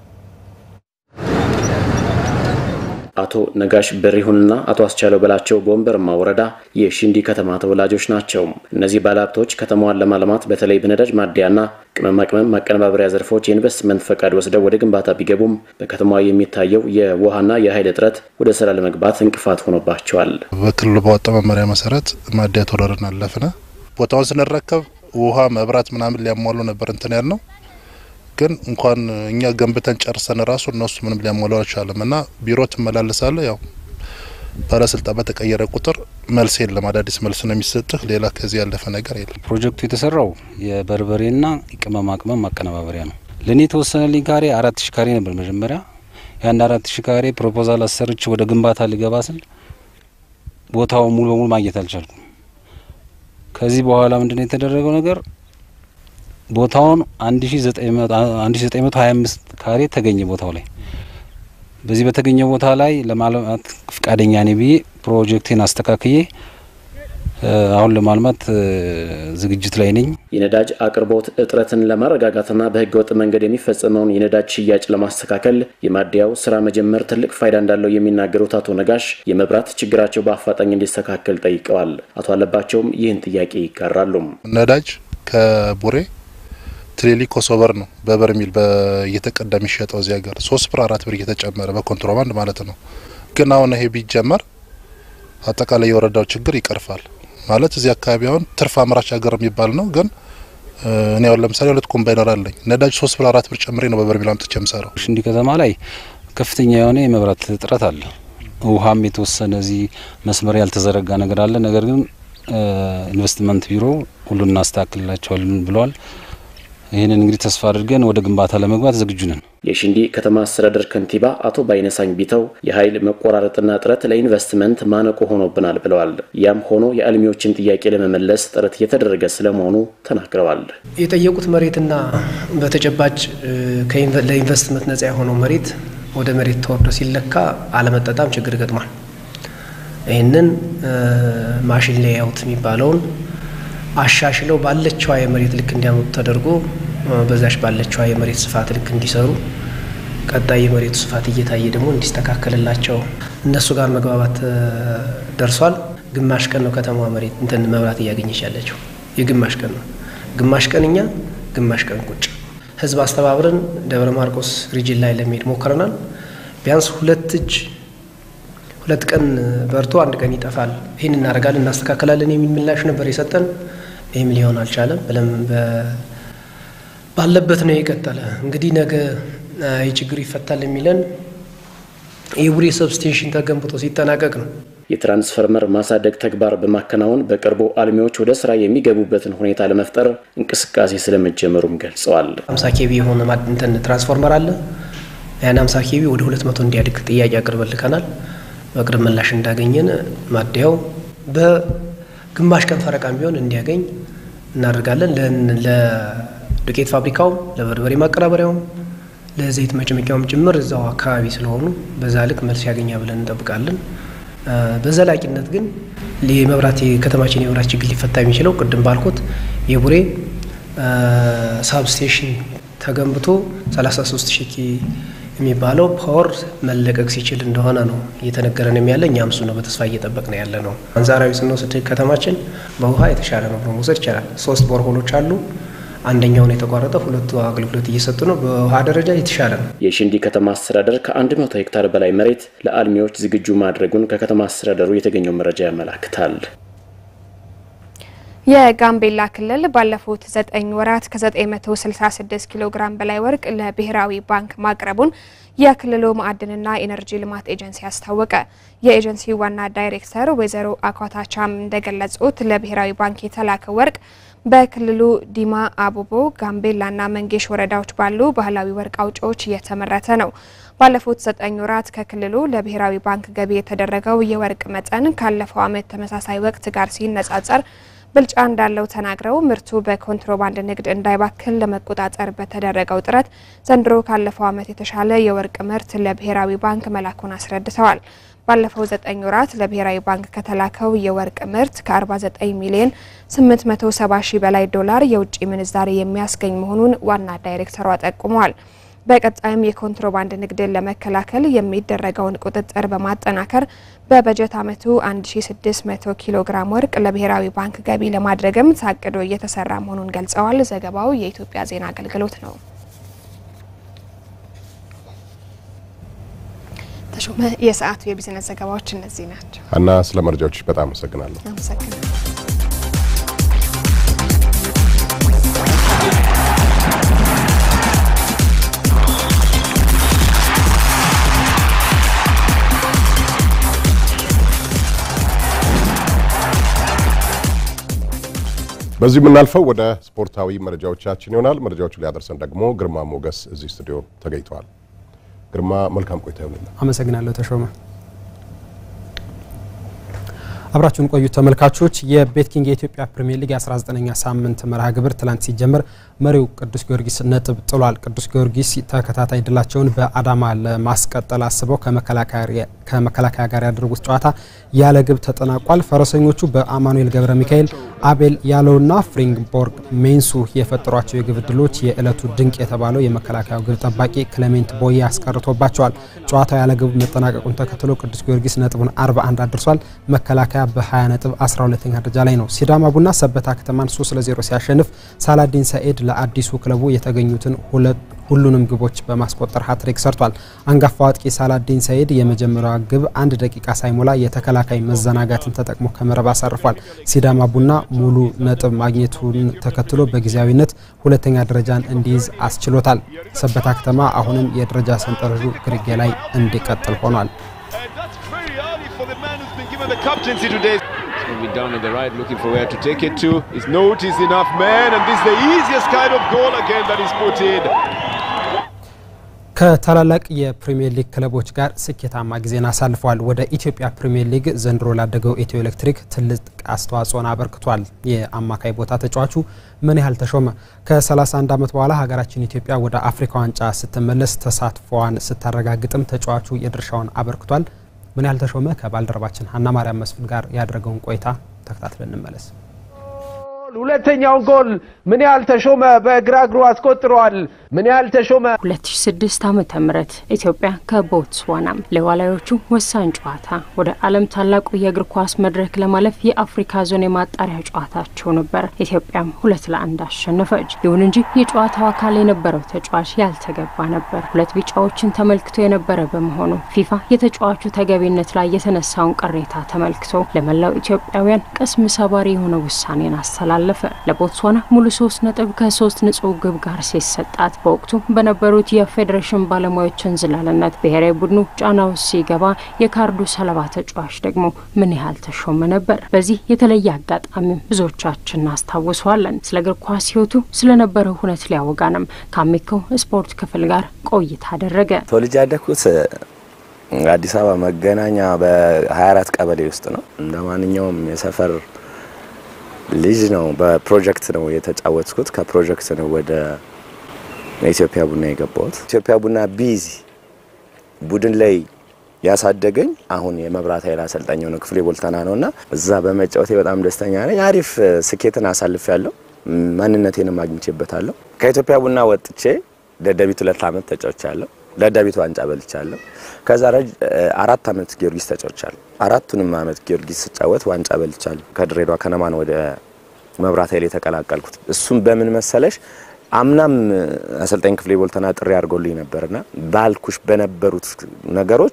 S4: አቶ ነጋሽ በሪሁንና አቶ አስቻለው በላቸው በወንበርማ ወረዳ የሽንዲ ከተማ ተወላጆች ናቸው። እነዚህ ባለሀብቶች ከተማዋን ለማልማት በተለይ በነዳጅ ማደያና ቅመማ ቅመም ማቀነባበሪያ ዘርፎች የኢንቨስትመንት ፈቃድ ወስደው ወደ ግንባታ ቢገቡም በከተማዋ የሚታየው የውሃና የኃይል እጥረት ወደ ስራ ለመግባት እንቅፋት ሆኖባቸዋል።
S23: በክልሉ ባወጣው መመሪያ መሰረት ማደያ ተወረርን አለፍነ ቦታውን ስንረከብ ውሃ፣ መብራት ምናምን ሊያሟሉ ነበር እንትን ያል ነው ግን እንኳን እኛ ገንብተን ጨርሰን ራሱ እነሱ ምንም ሊያሟሉ አልቻለም። እና ቢሮ ትመላለሳለ ያው ባለስልጣን በተቀየረ ቁጥር መልስ የለም። አዳዲስ መልስ ነው የሚሰጥህ። ሌላ ከዚህ ያለፈ ነገር የለም።
S24: ፕሮጀክቱ የተሰራው የበርበሬና ቅመማ ቅመም ማቀነባበሪያ ነው። ለእኔ የተወሰነልኝ ካሬ አራት ሺ ካሬ ነበር መጀመሪያ። የአንድ አራት ሺ ካሬ ፕሮፖዛል አሰርች ወደ ግንባታ ሊገባ ስል ቦታው ሙሉ በሙሉ ማግኘት አልቻልኩም። ከዚህ በኋላ ምንድነው የተደረገው ነገር ቦታውን 1925 ካሬ ተገኘ ቦታው ላይ። በዚህ በተገኘ ቦታ ላይ ለማልማት ፍቃደኛ ነኝ ብዬ ፕሮጀክቴን አስተካክዬ አሁን ለማልማት ዝግጅት ላይ ነኝ።
S4: የነዳጅ አቅርቦት እጥረትን ለማረጋጋትና በህገ ወጥ መንገድ የሚፈጸመውን የነዳጅ ሽያጭ ለማስተካከል የማደያው ስራ መጀመር ትልቅ ፋይዳ እንዳለው የሚናገሩት አቶ ነጋሽ የመብራት ችግራቸው በአፋጣኝ እንዲስተካከል ጠይቀዋል። አቶ አለባቸውም ይህን ጥያቄ ይጋራሉ።
S23: ነዳጅ ከቡሬ ትሌሊ ኮሶበር ነው በበርሚል እየተቀዳ የሚሸጠው እዚህ ሀገር ሶስት ብር አራት ብር እየተጨመረ በኮንትሮባንድ ማለት ነው። ግን አሁን ይሄ ቢጀመር አጠቃላይ የወረዳው ችግር ይቀርፋል ማለት እዚህ አካባቢ አሁን ትርፍ አምራች ሀገር የሚባል ነው። ግን እኔ አሁን ለምሳሌ ሁለት ኮምባይነር አለኝ። ነዳጅ ሶስት ብር አራት ብር ጨምሬ ነው በበርሚል አምጥቼ የምሰራው።
S24: ሽንዲ ከተማ ላይ ከፍተኛ የሆነ የመብራት እጥረት አለ። ውሃም የተወሰነ እዚህ መስመር ያልተዘረጋ ነገር አለ። ነገር ግን ኢንቨስትመንት ቢሮ ሁሉን እናስተካክልላቸዋለን ብለዋል። ይህንን እንግዲህ ተስፋ አድርገን ወደ ግንባታ ለመግባት ዝግጁ ነን።
S4: የሽንዲ ከተማ አስተዳደር ከንቲባ አቶ ባይነሳኝ ቢተው የኃይል መቆራረጥና እጥረት ለኢንቨስትመንት ማነቆ ሆኖብናል ብለዋል። ያም ሆኖ የአልሚዎችን ጥያቄ ለመመለስ ጥረት እየተደረገ ስለመሆኑ ተናግረዋል።
S5: የጠየቁት መሬትና በተጨባጭ ለኢንቨስትመንት ነጻ የሆነው መሬት ወደ መሬት ተወርዶ ሲለካ አለመጣጣም ችግር ገጥሟል። ይህንን ማሽን ሌያውት የሚባለውን አሻሽለው ባለችዋ የመሬት ልክ እንዲያመጡ ተደርጎ በዛች ባለችዋ የመሬት ስፋት ልክ እንዲሰሩ ቀጣይ የመሬቱ ስፋት እየታየ ደግሞ እንዲስተካከልላቸው እነሱ ጋር መግባባት ደርሷል። ግማሽ ቀን ነው ከተማዋ መሬት እንትን መብራት እያገኘች ያለችው የግማሽ ቀን ነው። ግማሽ ቀን እኛ ግማሽ ቀን ቁጭ ህዝብ አስተባብረን ደብረ ማርቆስ ሪጅን ላይ ለመሄድ ሞክረናል። ቢያንስ ሁለት እጅ ሁለት ቀን በርቶ አንድ ቀን ይጠፋል፣ ይህን እናደርጋለን እናስተካከላለን የሚል ምላሽ ነበር የሰጠን። ይህም ሊሆን አልቻለም። ብለም ባለበት ነው የቀጠለ። እንግዲህ ነገ ይህ ችግር ይፈታል የሚለን የቡሬ ሰብስቴሽን ተገንብቶ ሲጠናቀቅ ነው።
S4: የትራንስፈርመር ማሳደግ ተግባር በማከናወን በቅርቡ አልሚዎች ወደ ስራ የሚገቡበትን ሁኔታ ለመፍጠር እንቅስቃሴ ስለመጀመሩም ገልጸዋል።
S5: አምሳ ኬቪ የሆነ እንትን ትራንስፎርመር አለ። ያን አምሳ ኬቪ ወደ ሁለት መቶ እንዲያድግ ጥያቄ አቅርበን ልከናል። በቅርብ ምላሽ እንዳገኘን ማደያው በግማሽ ቀን ፈረቃም ቢሆን እንዲያገኝ እናደርጋለን። ለዱቄት ፋብሪካውም፣ ለበርበሬ ማቀናበሪያውም፣ ለዘይት መጭመቂያውም ጭምር እዛው አካባቢ ስለሆኑ በዛ ልክ መልስ ያገኛ ብለን እንጠብቃለን። በዘላቂነት ግን የመብራት የከተማችን የመብራት ችግር ሊፈታ የሚችለው ቅድም ባልኩት የቡሬ ሳብስቴሽን ተገንብቶ 33 ሺህ የሚባለው ፓወር መለቀቅ ሲችል እንደሆነ ነው እየተነገረን ያለ። እኛም እሱ ነው በተስፋ እየጠበቅን ያለ ነው። አንጻራዊ ስንወስድ ከተማችን በውሃ የተሻለ ነው ብሎ መውሰድ ይቻላል። ሶስት ቦርሆሎች አሉ። አንደኛውን የተቋረጠ ሁለቱ አገልግሎት እየሰጡ ነው። በውሃ ደረጃ የተሻለ ነው።
S4: የሽንዲ ከተማ አስተዳደር ከ100 ሄክታር በላይ መሬት ለአልሚዎች ዝግጁ ማድረጉን ከከተማ አስተዳደሩ የተገኘው መረጃ ያመላክታል።
S2: የጋምቤላ ክልል ባለፉት ዘጠኝ ወራት ከ966 ኪሎ ግራም በላይ ወርቅ ለብሔራዊ ባንክ ማቅረቡን የክልሉ ማዕድንና ኢነርጂ ልማት ኤጀንሲ አስታወቀ። የኤጀንሲው ዋና ዳይሬክተር ወይዘሮ አኳታቻም እንደገለጹት ለብሔራዊ ባንክ የተላከ ወርቅ በክልሉ ዲማ፣ አቦቦ፣ ጋምቤላና መንጌሽ ወረዳዎች ባሉ ባህላዊ ወርቅ አውጪዎች እየተመረተ ነው። ባለፉት ዘጠኝ ወራት ከክልሉ ለብሔራዊ ባንክ ገቢ የተደረገው የወርቅ መጠን ካለፈው ዓመት ተመሳሳይ ወቅት ጋር ሲነጻጸር ብልጫ እንዳለው ተናግረው ምርቱ በኮንትሮባንድ ንግድ እንዳይባክል ለመቆጣጠር በተደረገው ጥረት ዘንድሮ ካለፈው ዓመት የተሻለ የወርቅ ምርት ለብሔራዊ ባንክ መላኩን አስረድተዋል። ባለፈው ዘጠኝ ወራት ለብሔራዊ ባንክ ከተላከው የወርቅ ምርት ከ49 ሚሊዮን 870 ሺህ በላይ ዶላር የውጭ ምንዛሬ የሚያስገኝ መሆኑን ዋና ዳይሬክተሯ ጠቁመዋል። በቀጣይም የኮንትሮባንድ ንግድን ለመከላከል የሚደረገውን ቁጥጥር በማጠናከር በበጀት ዓመቱ 1600 ኪሎ ግራም ወርቅ ለብሔራዊ ባንክ ገቢ ለማድረግም ታቅዶ እየተሰራ መሆኑን ገልጸዋል። ዘገባው የኢትዮጵያ ዜና አገልግሎት ነው። ተሾመ፣ የሰዓቱ የቢዝነስ ዘገባዎች እነዚህ ናቸው።
S1: አና ስለ መረጃዎች በጣም አመሰግናለሁ።
S2: አመሰግናለሁ።
S1: በዚህ የምናልፈው ወደ ስፖርታዊ መረጃዎቻችን ይሆናል። መረጃዎቹ ሊያደርሰን ደግሞ ግርማ ሞገስ እዚህ ስቱዲዮ ተገኝተዋል። ግርማ መልካም ቆይታ ይሁንልን።
S6: አመሰግናለሁ ተሾመ። አብራችሁን ቆዩ ተመልካቾች። የቤት ኪንግ የኢትዮጵያ ፕሪሚየር ሊግ 19ኛ ሳምንት መርሃ ግብር ትላንት ሲጀምር መሪው ቅዱስ ጊዮርጊስ ነጥብ ጥሏል። ቅዱስ ጊዮርጊስ ተከታታይ ድላቸውን በአዳማ ለማስቀጠል አስበው ከመከላከያ ጋር ያደረጉት ጨዋታ ያለ ግብ ተጠናቋል። ፈረሰኞቹ በአማኑኤል ገብረ ሚካኤል፣ አቤል ያለውና ፍሪንግቦርግ ሜንሱ የፈጠሯቸው የግብ ዕድሎች የዕለቱ ድንቅ የተባለው የመከላከያው ግብ ጠባቂ ክሌሜንት ቦዬ አስቀርቶባቸዋል። ጨዋታው ያለ ግብ መጠናቀቁን ተከትሎ ቅዱስ ጊዮርጊስ ነጥቡን 41 አድርሷል። መከላከያ በ20 ነጥብ 12ኛ ደረጃ ላይ ነው። ሲዳማ ቡና ሰበታ ከተማን 3 ለ0 ሲያሸንፍ ሳላዲን ሰኤድ ለአዲሱ ክለቡ የተገኙትን ሁሉንም ግቦች በማስቆጠር ሀትሪክ ሰርቷል። አንጋፋው አጥቂ ሳላዲን ሰኤድ የመጀመሪያዋ ግብ አንድ ደቂቃ ሳይሞላ የተከላካይ መዘናጋትን ተጠቅሞ ከመረብ አሳርፏል። ሲዳማ ቡና ሙሉ ነጥብ ማግኘቱን ተከትሎ በጊዜያዊነት ሁለተኛ ደረጃን እንዲይዝ አስችሎታል። ሰበታ ከተማ አሁንም የደረጃ ሰንጠረዡ ግርጌ ላይ እንዲቀጥል ሆኗል።
S7: the captaincy today. It's going to be down in the right, looking for where to take it to. His note is enough, man, and this is the easiest kind of goal again that is put in.
S6: ከታላላቅ የፕሪሚየር ሊግ ክለቦች ጋር ስኬታማ ጊዜን አሳልፈዋል። ወደ ኢትዮጵያ ፕሪሚየር ሊግ ዘንድሮ ላደገው ኢትዮ ኤሌክትሪክ ትልቅ አስተዋጽኦን አበርክቷል። የአማካይ ቦታ ተጫዋቹ ምን ያህል ተሾመ ከ31 ዓመት በኋላ ሀገራችን ኢትዮጵያ ወደ አፍሪካ ዋንጫ ስትመለስ ተሳትፎዋን ስታረጋግጥም ተጫዋቹ የድርሻውን አበርክቷል። ምን ያህል ተሾመ ከባልደረባችን ሀና ማርያም መስፍን ጋር ያደረገውን ቆይታ ተከታትለን እንመለስ።
S8: ሁለተኛውን ጎል ምን ያህል ተሾመ በግራ እግሩ አስቆጥረዋል። ምን ያህል ተሾመ
S9: 2006 ዓመተ ምህረት ኢትዮጵያ ከቦትስዋና ለዋላዮቹ ወሳኝ ጨዋታ ወደ ዓለም ታላቁ የእግር ኳስ መድረክ ለማለፍ የአፍሪካ ዞን የማጣሪያ ጨዋታቸው ነበር። ኢትዮጵያም ሁለት ለአንድ አሸነፈች። ይሁን እንጂ የጨዋታው አካል የነበረው ተጫዋች ያልተገባ ነበር። ሁለት ቢጫዎችን ተመልክቶ የነበረ በመሆኑ ፊፋ የተጫዋቹ ተገቢነት ላይ የተነሳውን ቅሬታ ተመልክቶ ለመላው ኢትዮጵያውያን ቅስም ሰባሪ የሆነ ውሳኔን አስተላለፈ። ለቦትስዋና ሙሉ ሶስት ነጥብ ከሶስት ንጹህ ግብ ጋር ሲሰጣት በወቅቱ በነበሩት የፌዴሬሽን ባለሙያዎች እንዝላልነት ብሔራዊ ቡድኑ ጫና ውስጥ ሲገባ የካርዱ ሰለባ ተጫዋች ደግሞ ምን ያህል ተሾመ ነበር። በዚህ የተለየ አጋጣሚ ብዙዎቻችን እናስታውሰዋለን። ስለ እግር ኳስ ሕይወቱ ስለነበረው ሁነት ሊያወጋንም ከአሚኮ ስፖርት ክፍል ጋር ቆይታ አደረገ።
S11: ተወልጄ ያደግኩት አዲስ አበባ መገናኛ በ24 ቀበሌ ውስጥ ነው። እንደ ማንኛውም የሰፈር ልጅ ነው። በፕሮጀክት ነው የተጫወትኩት። ከፕሮጀክት ነው ወደ ኢትዮጵያ ቡና የገባሁት። ኢትዮጵያ ቡና ቢዚ ቡድን ላይ ያሳደገኝ አሁን የመብራት ኃይል አሰልጣኝ የሆነ ክፍሌ ቦልተና ነው እና እዛ በመጫወቴ በጣም ደስተኛ ነኝ። አሪፍ ስኬትን አሳልፍ ያለው ማንነቴንም አግኝቼበታለሁ። ከኢትዮጵያ ቡና ወጥቼ ደደቢት ሁለት ዓመት ተጫውቻለሁ። ደደቢት ዋንጫ በልቻለሁ። ከዛ አራት ዓመት ጊዮርጊስ ተጫውቻለሁ። አራቱንም ዓመት ጊዮርጊስ ስጫወት ዋንጫ በልቻለሁ። ከድሬዳዋ ከነማን ወደ መብራት ኃይል የተቀላቀልኩት እሱም በምን መሰለሽ አምናም አሰልጣኝ ክፍሌ ቦልተና ጥሪ አድርጎልኝ ነበርና ባልኩሽ በነበሩት ነገሮች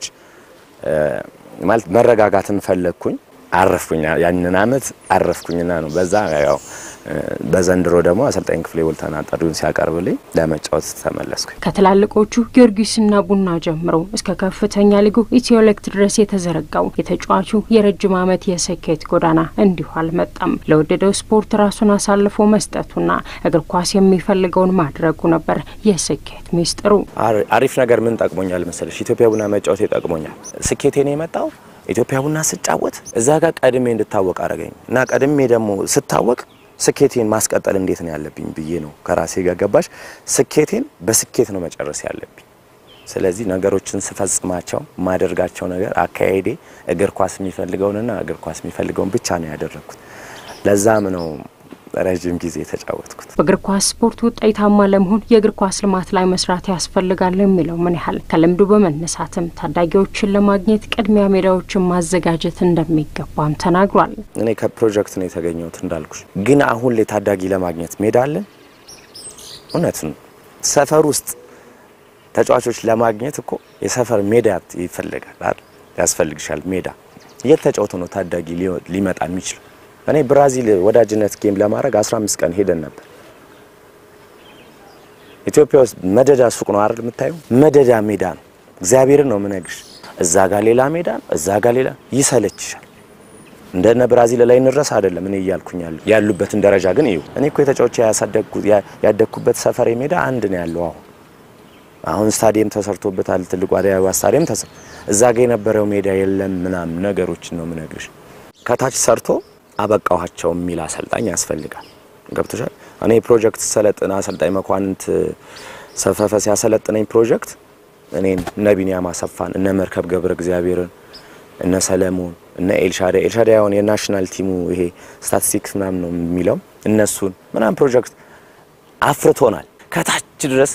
S11: ማለት መረጋጋትን ፈለግኩኝ። አረፍኩኝ። ያንን አመት አረፍኩኝና ነው በዛ ያው በዘንድሮ ደግሞ አሰልጣኝ ክፍሌ ቦልተና ጥሪውን ሲያቀርብልኝ ለመጫወት ተመለስኩ።
S9: ከትላልቆቹ ጊዮርጊስና ቡና ጀምሮ እስከ ከፍተኛ ሊጉ ኢትዮ ኤሌክትሪክ ድረስ የተዘረጋው የተጫዋቹ የረጅም ዓመት የስኬት ጎዳና እንዲሁ አልመጣም። ለወደደው ስፖርት ራሱን አሳልፎ መስጠቱና እግር ኳስ የሚፈልገውን ማድረጉ ነበር የስኬት ሚስጥሩ።
S11: አሪፍ ነገር ምን ጠቅሞኛል መሰለሽ? ኢትዮጵያ ቡና መጫወት ይጠቅሞኛል። ስኬቴን የመጣው ኢትዮጵያ ቡና ስጫወት እዛ ጋር ቀድሜ እንድታወቅ አደረገኝ እና ቀድሜ ደግሞ ስታወቅ ስኬቴን ማስቀጠል እንዴት ነው ያለብኝ ብዬ ነው ከራሴ ጋር ገባሽ። ስኬቴን በስኬት ነው መጨረስ ያለብኝ። ስለዚህ ነገሮችን ስፈጽማቸው ማደርጋቸው ነገር አካሄዴ እግር ኳስ የሚፈልገውንና እግር ኳስ የሚፈልገውን ብቻ ነው ያደረግኩት። ለዛም ነው ረዥም ጊዜ የተጫወትኩት።
S9: በእግር ኳስ ስፖርት ውጤታማ ለመሆን የእግር ኳስ ልማት ላይ መስራት ያስፈልጋል የሚለው ምን ያህል ከልምዱ በመነሳትም ታዳጊዎችን ለማግኘት ቅድሚያ ሜዳዎችን ማዘጋጀት እንደሚገባም ተናግሯል።
S11: እኔ ከፕሮጀክት ነው የተገኘሁት እንዳልኩሽ፣ ግን አሁን ላይ ታዳጊ ለማግኘት ሜዳ አለን። እውነት ነው። ሰፈር ውስጥ ተጫዋቾች ለማግኘት እኮ የሰፈር ሜዳ ይፈልጋል፣ ያስፈልግሻል። ሜዳ የት ተጫውቶ ነው ታዳጊ ሊመጣ የሚችል? እኔ ብራዚል ወዳጅነት ጌም ለማድረግ 15 ቀን ሄደን ነበር። ኢትዮጵያ ውስጥ መደዳ ሱቅ ነው አይደል የምታየው? መደዳ ሜዳ ነው። እግዚአብሔርን ነው የምነግርሽ። እዛ ጋር ሌላ ሜዳ ነው፣ እዛ ጋር ሌላ ይሰለችሻል። እንደነ ብራዚል ላይ እንረስ አይደለም እኔ እያልኩኝ ያሉ ያሉበትን ደረጃ ግን እዩ። እኔ እኮ የተጫዋች ያሳደግኩት ያደግኩበት ሰፈሬ ሜዳ አንድ ነው ያለው። አሁን አሁን ስታዲየም ተሰርቶበታል። ትልቁ አዲስ አበባ ስታዲየም ተሰ እዛ ጋር የነበረው ሜዳ የለም ምናምን ነገሮችን ነው የምነግርሽ። ከታች ሰርቶ አበቃኋቸው የሚል አሰልጣኝ ያስፈልጋል። ገብቶሻል። እኔ ፕሮጀክት ሰለጥን አሰልጣኝ መኳንንት ሰፈፈ ሲያሰለጥነኝ ፕሮጀክት እኔን እነ ቢኒያም አሰፋን እነ መርከብ ገብረ እግዚአብሔርን እነ ሰለሞን እነ ኤልሻዳይ ኤልሻዳይ አሁን የናሽናል ቲሙ ይሄ ስታቲስቲክስ ምናምን ነው የሚለው እነሱን ምናምን ፕሮጀክት አፍርቶናል። ከታች ድረስ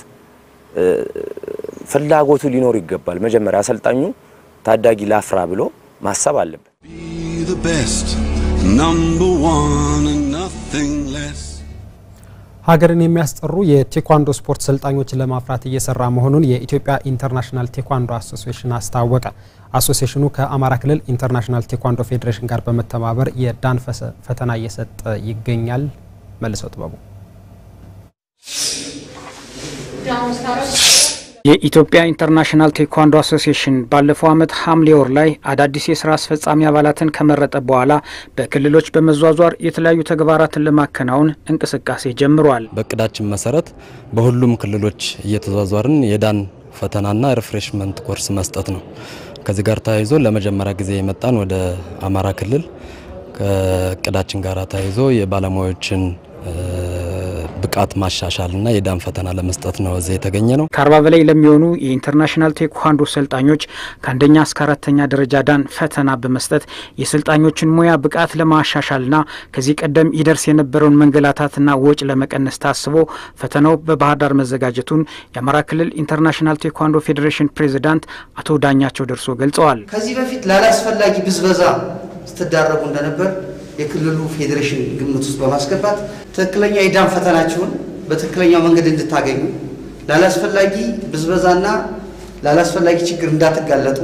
S11: ፍላጎቱ ሊኖር ይገባል። መጀመሪያ አሰልጣኙ ታዳጊ ላፍራ ብሎ ማሰብ አለበት።
S25: the best, number one and nothing less.
S6: ሀገርን የሚያስጠሩ የቴኳንዶ ስፖርት ሰልጣኞችን ለማፍራት እየሰራ መሆኑን የኢትዮጵያ ኢንተርናሽናል ቴኳንዶ አሶሲዬሽን አስታወቀ። አሶሲዬሽኑ ከአማራ ክልል ኢንተርናሽናል ቴኳንዶ ፌዴሬሽን ጋር በመተባበር የዳን ፈተና እየሰጠ ይገኛል። መልሰው ጥበቡ
S10: የኢትዮጵያ ኢንተርናሽናል ቴኳንዶ አሶሲዬሽን ባለፈው ዓመት ሐምሌ ወር ላይ አዳዲስ የስራ አስፈጻሚ አባላትን ከመረጠ በኋላ በክልሎች በመዟዟር የተለያዩ ተግባራትን ለማከናወን እንቅስቃሴ ጀምሯል።
S12: በእቅዳችን መሰረት በሁሉም ክልሎች እየተዟዟርን የዳን ፈተናና ሪፍሬሽመንት ኮርስ መስጠት ነው። ከዚህ ጋር ተያይዞ ለመጀመሪያ ጊዜ የመጣን ወደ አማራ ክልል ከእቅዳችን ጋር ተያይዞ የባለሙያዎችን ብቃት ማሻሻልና የዳን ፈተና ለመስጠት ነው እዚህ የተገኘ ነው።
S10: ከአርባ በላይ ለሚሆኑ የኢንተርናሽናል ቴኳንዶ ሰልጣኞች ከአንደኛ እስከ አራተኛ ደረጃ ዳን ፈተና በመስጠት የሰልጣኞችን ሙያ ብቃት ለማሻሻልና ከዚህ ቀደም ይደርስ የነበረውን መንገላታትና ወጪ ለመቀነስ ታስቦ ፈተናው በባህር ዳር መዘጋጀቱን የአማራ ክልል ኢንተርናሽናል ቴኳንዶ ፌዴሬሽን ፕሬዚዳንት አቶ ዳኛቸው ደርሶ ገልጸዋል።
S14: ከዚህ በፊት ላላስፈላጊ ብዝበዛ ስትዳረጉ እንደነበር የክልሉ ፌዴሬሽን ግምት ውስጥ በማስገባት ትክክለኛ የዳን ፈተናችሁን በትክክለኛው መንገድ እንድታገኙ ላላስፈላጊ ብዝበዛና ላላስፈላጊ ችግር እንዳትጋለጡ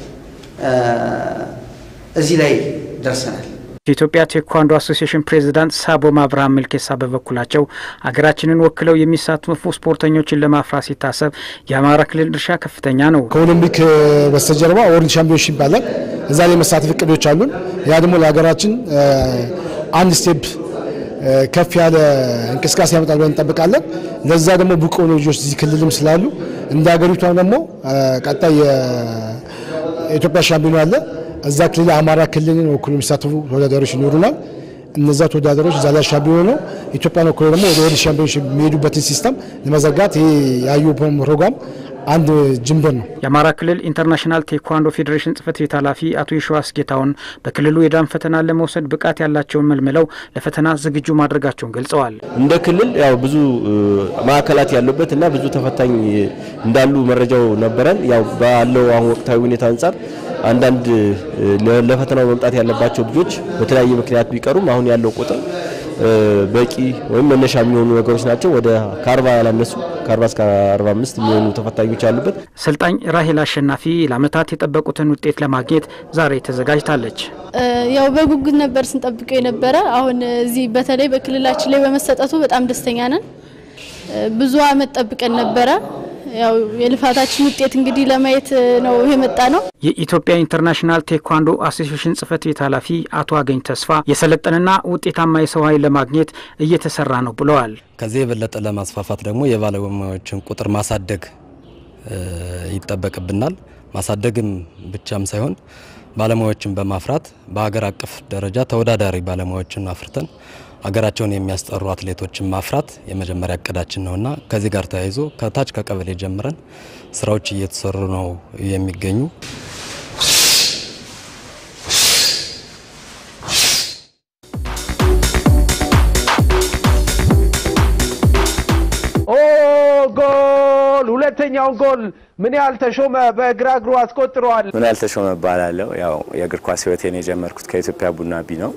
S14: እዚህ ላይ ደርሰናል።
S10: የኢትዮጵያ ቴኳንዶ አሶሲዬሽን ፕሬዚዳንት ሳቦም አብርሃም መልኬሳ በበኩላቸው ሀገራችንን ወክለው የሚሳተፉ ስፖርተኞችን ለማፍራት ሲታሰብ የአማራ ክልል ድርሻ ከፍተኛ ነው።
S15: ከኦሎምፒክ በስተጀርባ ወርልድ ሻምፒዮንሺፕ ይባላል። እዛ ላይ መሳተፍ እቅዶች አሉን። ያ ደግሞ ለሀገራችን አንድ ስቴፕ ከፍ ያለ እንቅስቃሴ ያመጣል ብለን እንጠብቃለን። ለዛ ደግሞ ብቁ የሆኑ ልጆች እዚህ ክልልም ስላሉ እንደ ሀገሪቷም ደግሞ ቀጣይ የኢትዮጵያ ሻምፒዮን አለ እዛ ክልል አማራ ክልልን ወክሎ የሚሳተፉ ተወዳዳሪዎች ይኖሩናል። እነዛ ተወዳዳሪዎች እዛ ላይ ሻምፒዮን ነው ኢትዮጵያን ወክሎ ደግሞ ወደ ወርልድ ሻምፒዮንሺፕ የሚሄዱበትን ሲስተም ለመዘጋት ይሄ የአዩ ፕሮግራም አንድ ጅምበር ነው።
S10: የአማራ ክልል ኢንተርናሽናል ቴኳንዶ ፌዴሬሽን ጽህፈት ቤት ኃላፊ አቶ የሸዋስ ጌታውን በክልሉ የዳን ፈተና ለመውሰድ ብቃት ያላቸውን መልምለው ለፈተና ዝግጁ ማድረጋቸውን ገልጸዋል።
S16: እንደ ክልል ያው ብዙ ማዕከላት ያሉበት እና ብዙ ተፈታኝ እንዳሉ መረጃው ነበረን። ያው ባለው አሁን ወቅታዊ ሁኔታ አንጻር አንዳንድ ለፈተናው መምጣት ያለባቸው ልጆች በተለያየ ምክንያት ቢቀሩም አሁን ያለው ቁጥር በቂ ወይም መነሻ የሚሆኑ ነገሮች ናቸው። ወደ ከአርባ ያላነሱ ከአርባ እስከ አርባ አምስት የሚሆኑ ተፈታኞች አሉበት።
S10: ሰልጣኝ ራሄል አሸናፊ ለዓመታት የጠበቁትን ውጤት ለማግኘት ዛሬ ተዘጋጅታለች።
S26: ያው በጉጉት ነበር ስንጠብቀው የነበረ። አሁን እዚህ በተለይ በክልላችን ላይ በመሰጠቱ በጣም ደስተኛ ነን። ብዙ አመት ጠብቀን ነበረ። ያው የልፋታችን ውጤት እንግዲህ ለማየት ነው የመጣ ነው።
S10: የኢትዮጵያ ኢንተርናሽናል ቴኳንዶ አሶሲዬሽን ጽህፈት ቤት ኃላፊ አቶ አገኝ ተስፋ የሰለጠንና ውጤታማ የሰው ኃይል ለማግኘት እየተሰራ ነው ብለዋል።
S12: ከዚህ የበለጠ ለማስፋፋት ደግሞ የባለሙያዎችን ቁጥር ማሳደግ ይጠበቅብናል። ማሳደግም ብቻም ሳይሆን ባለሙያዎችን በማፍራት በሀገር አቀፍ ደረጃ ተወዳዳሪ ባለሙያዎችን አፍርተን ሀገራቸውን የሚያስጠሩ አትሌቶችን ማፍራት የመጀመሪያ እቅዳችን ነውና ከዚህ ጋር ተያይዞ ከታች ከቀበሌ ጀምረን ስራዎች እየተሰሩ ነው የሚገኙ።
S8: ኦ ጎል! ሁለተኛውን ጎል ምን ያህል ተሾመ በግራ እግሩ አስቆጥረዋል።
S11: ምን ያህል ተሾመ እባላለሁ። ያው የእግር ኳስ ህይወቴን የጀመርኩት ከኢትዮጵያ ቡና ቢ ነው።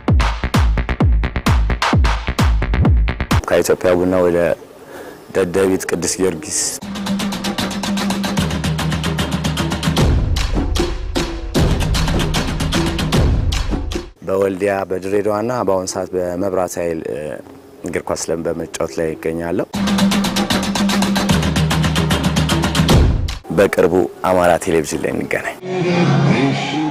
S11: ከኢትዮጵያ ቡና ወደ ደደቢት ቅዱስ ጊዮርጊስ በወልዲያ በድሬዳዋና በአሁኑ ሰዓት በመብራት ኃይል እግር ኳስ ለም በመጫወት ላይ ይገኛለሁ። በቅርቡ አማራ ቴሌቪዥን ላይ እንገናኝ።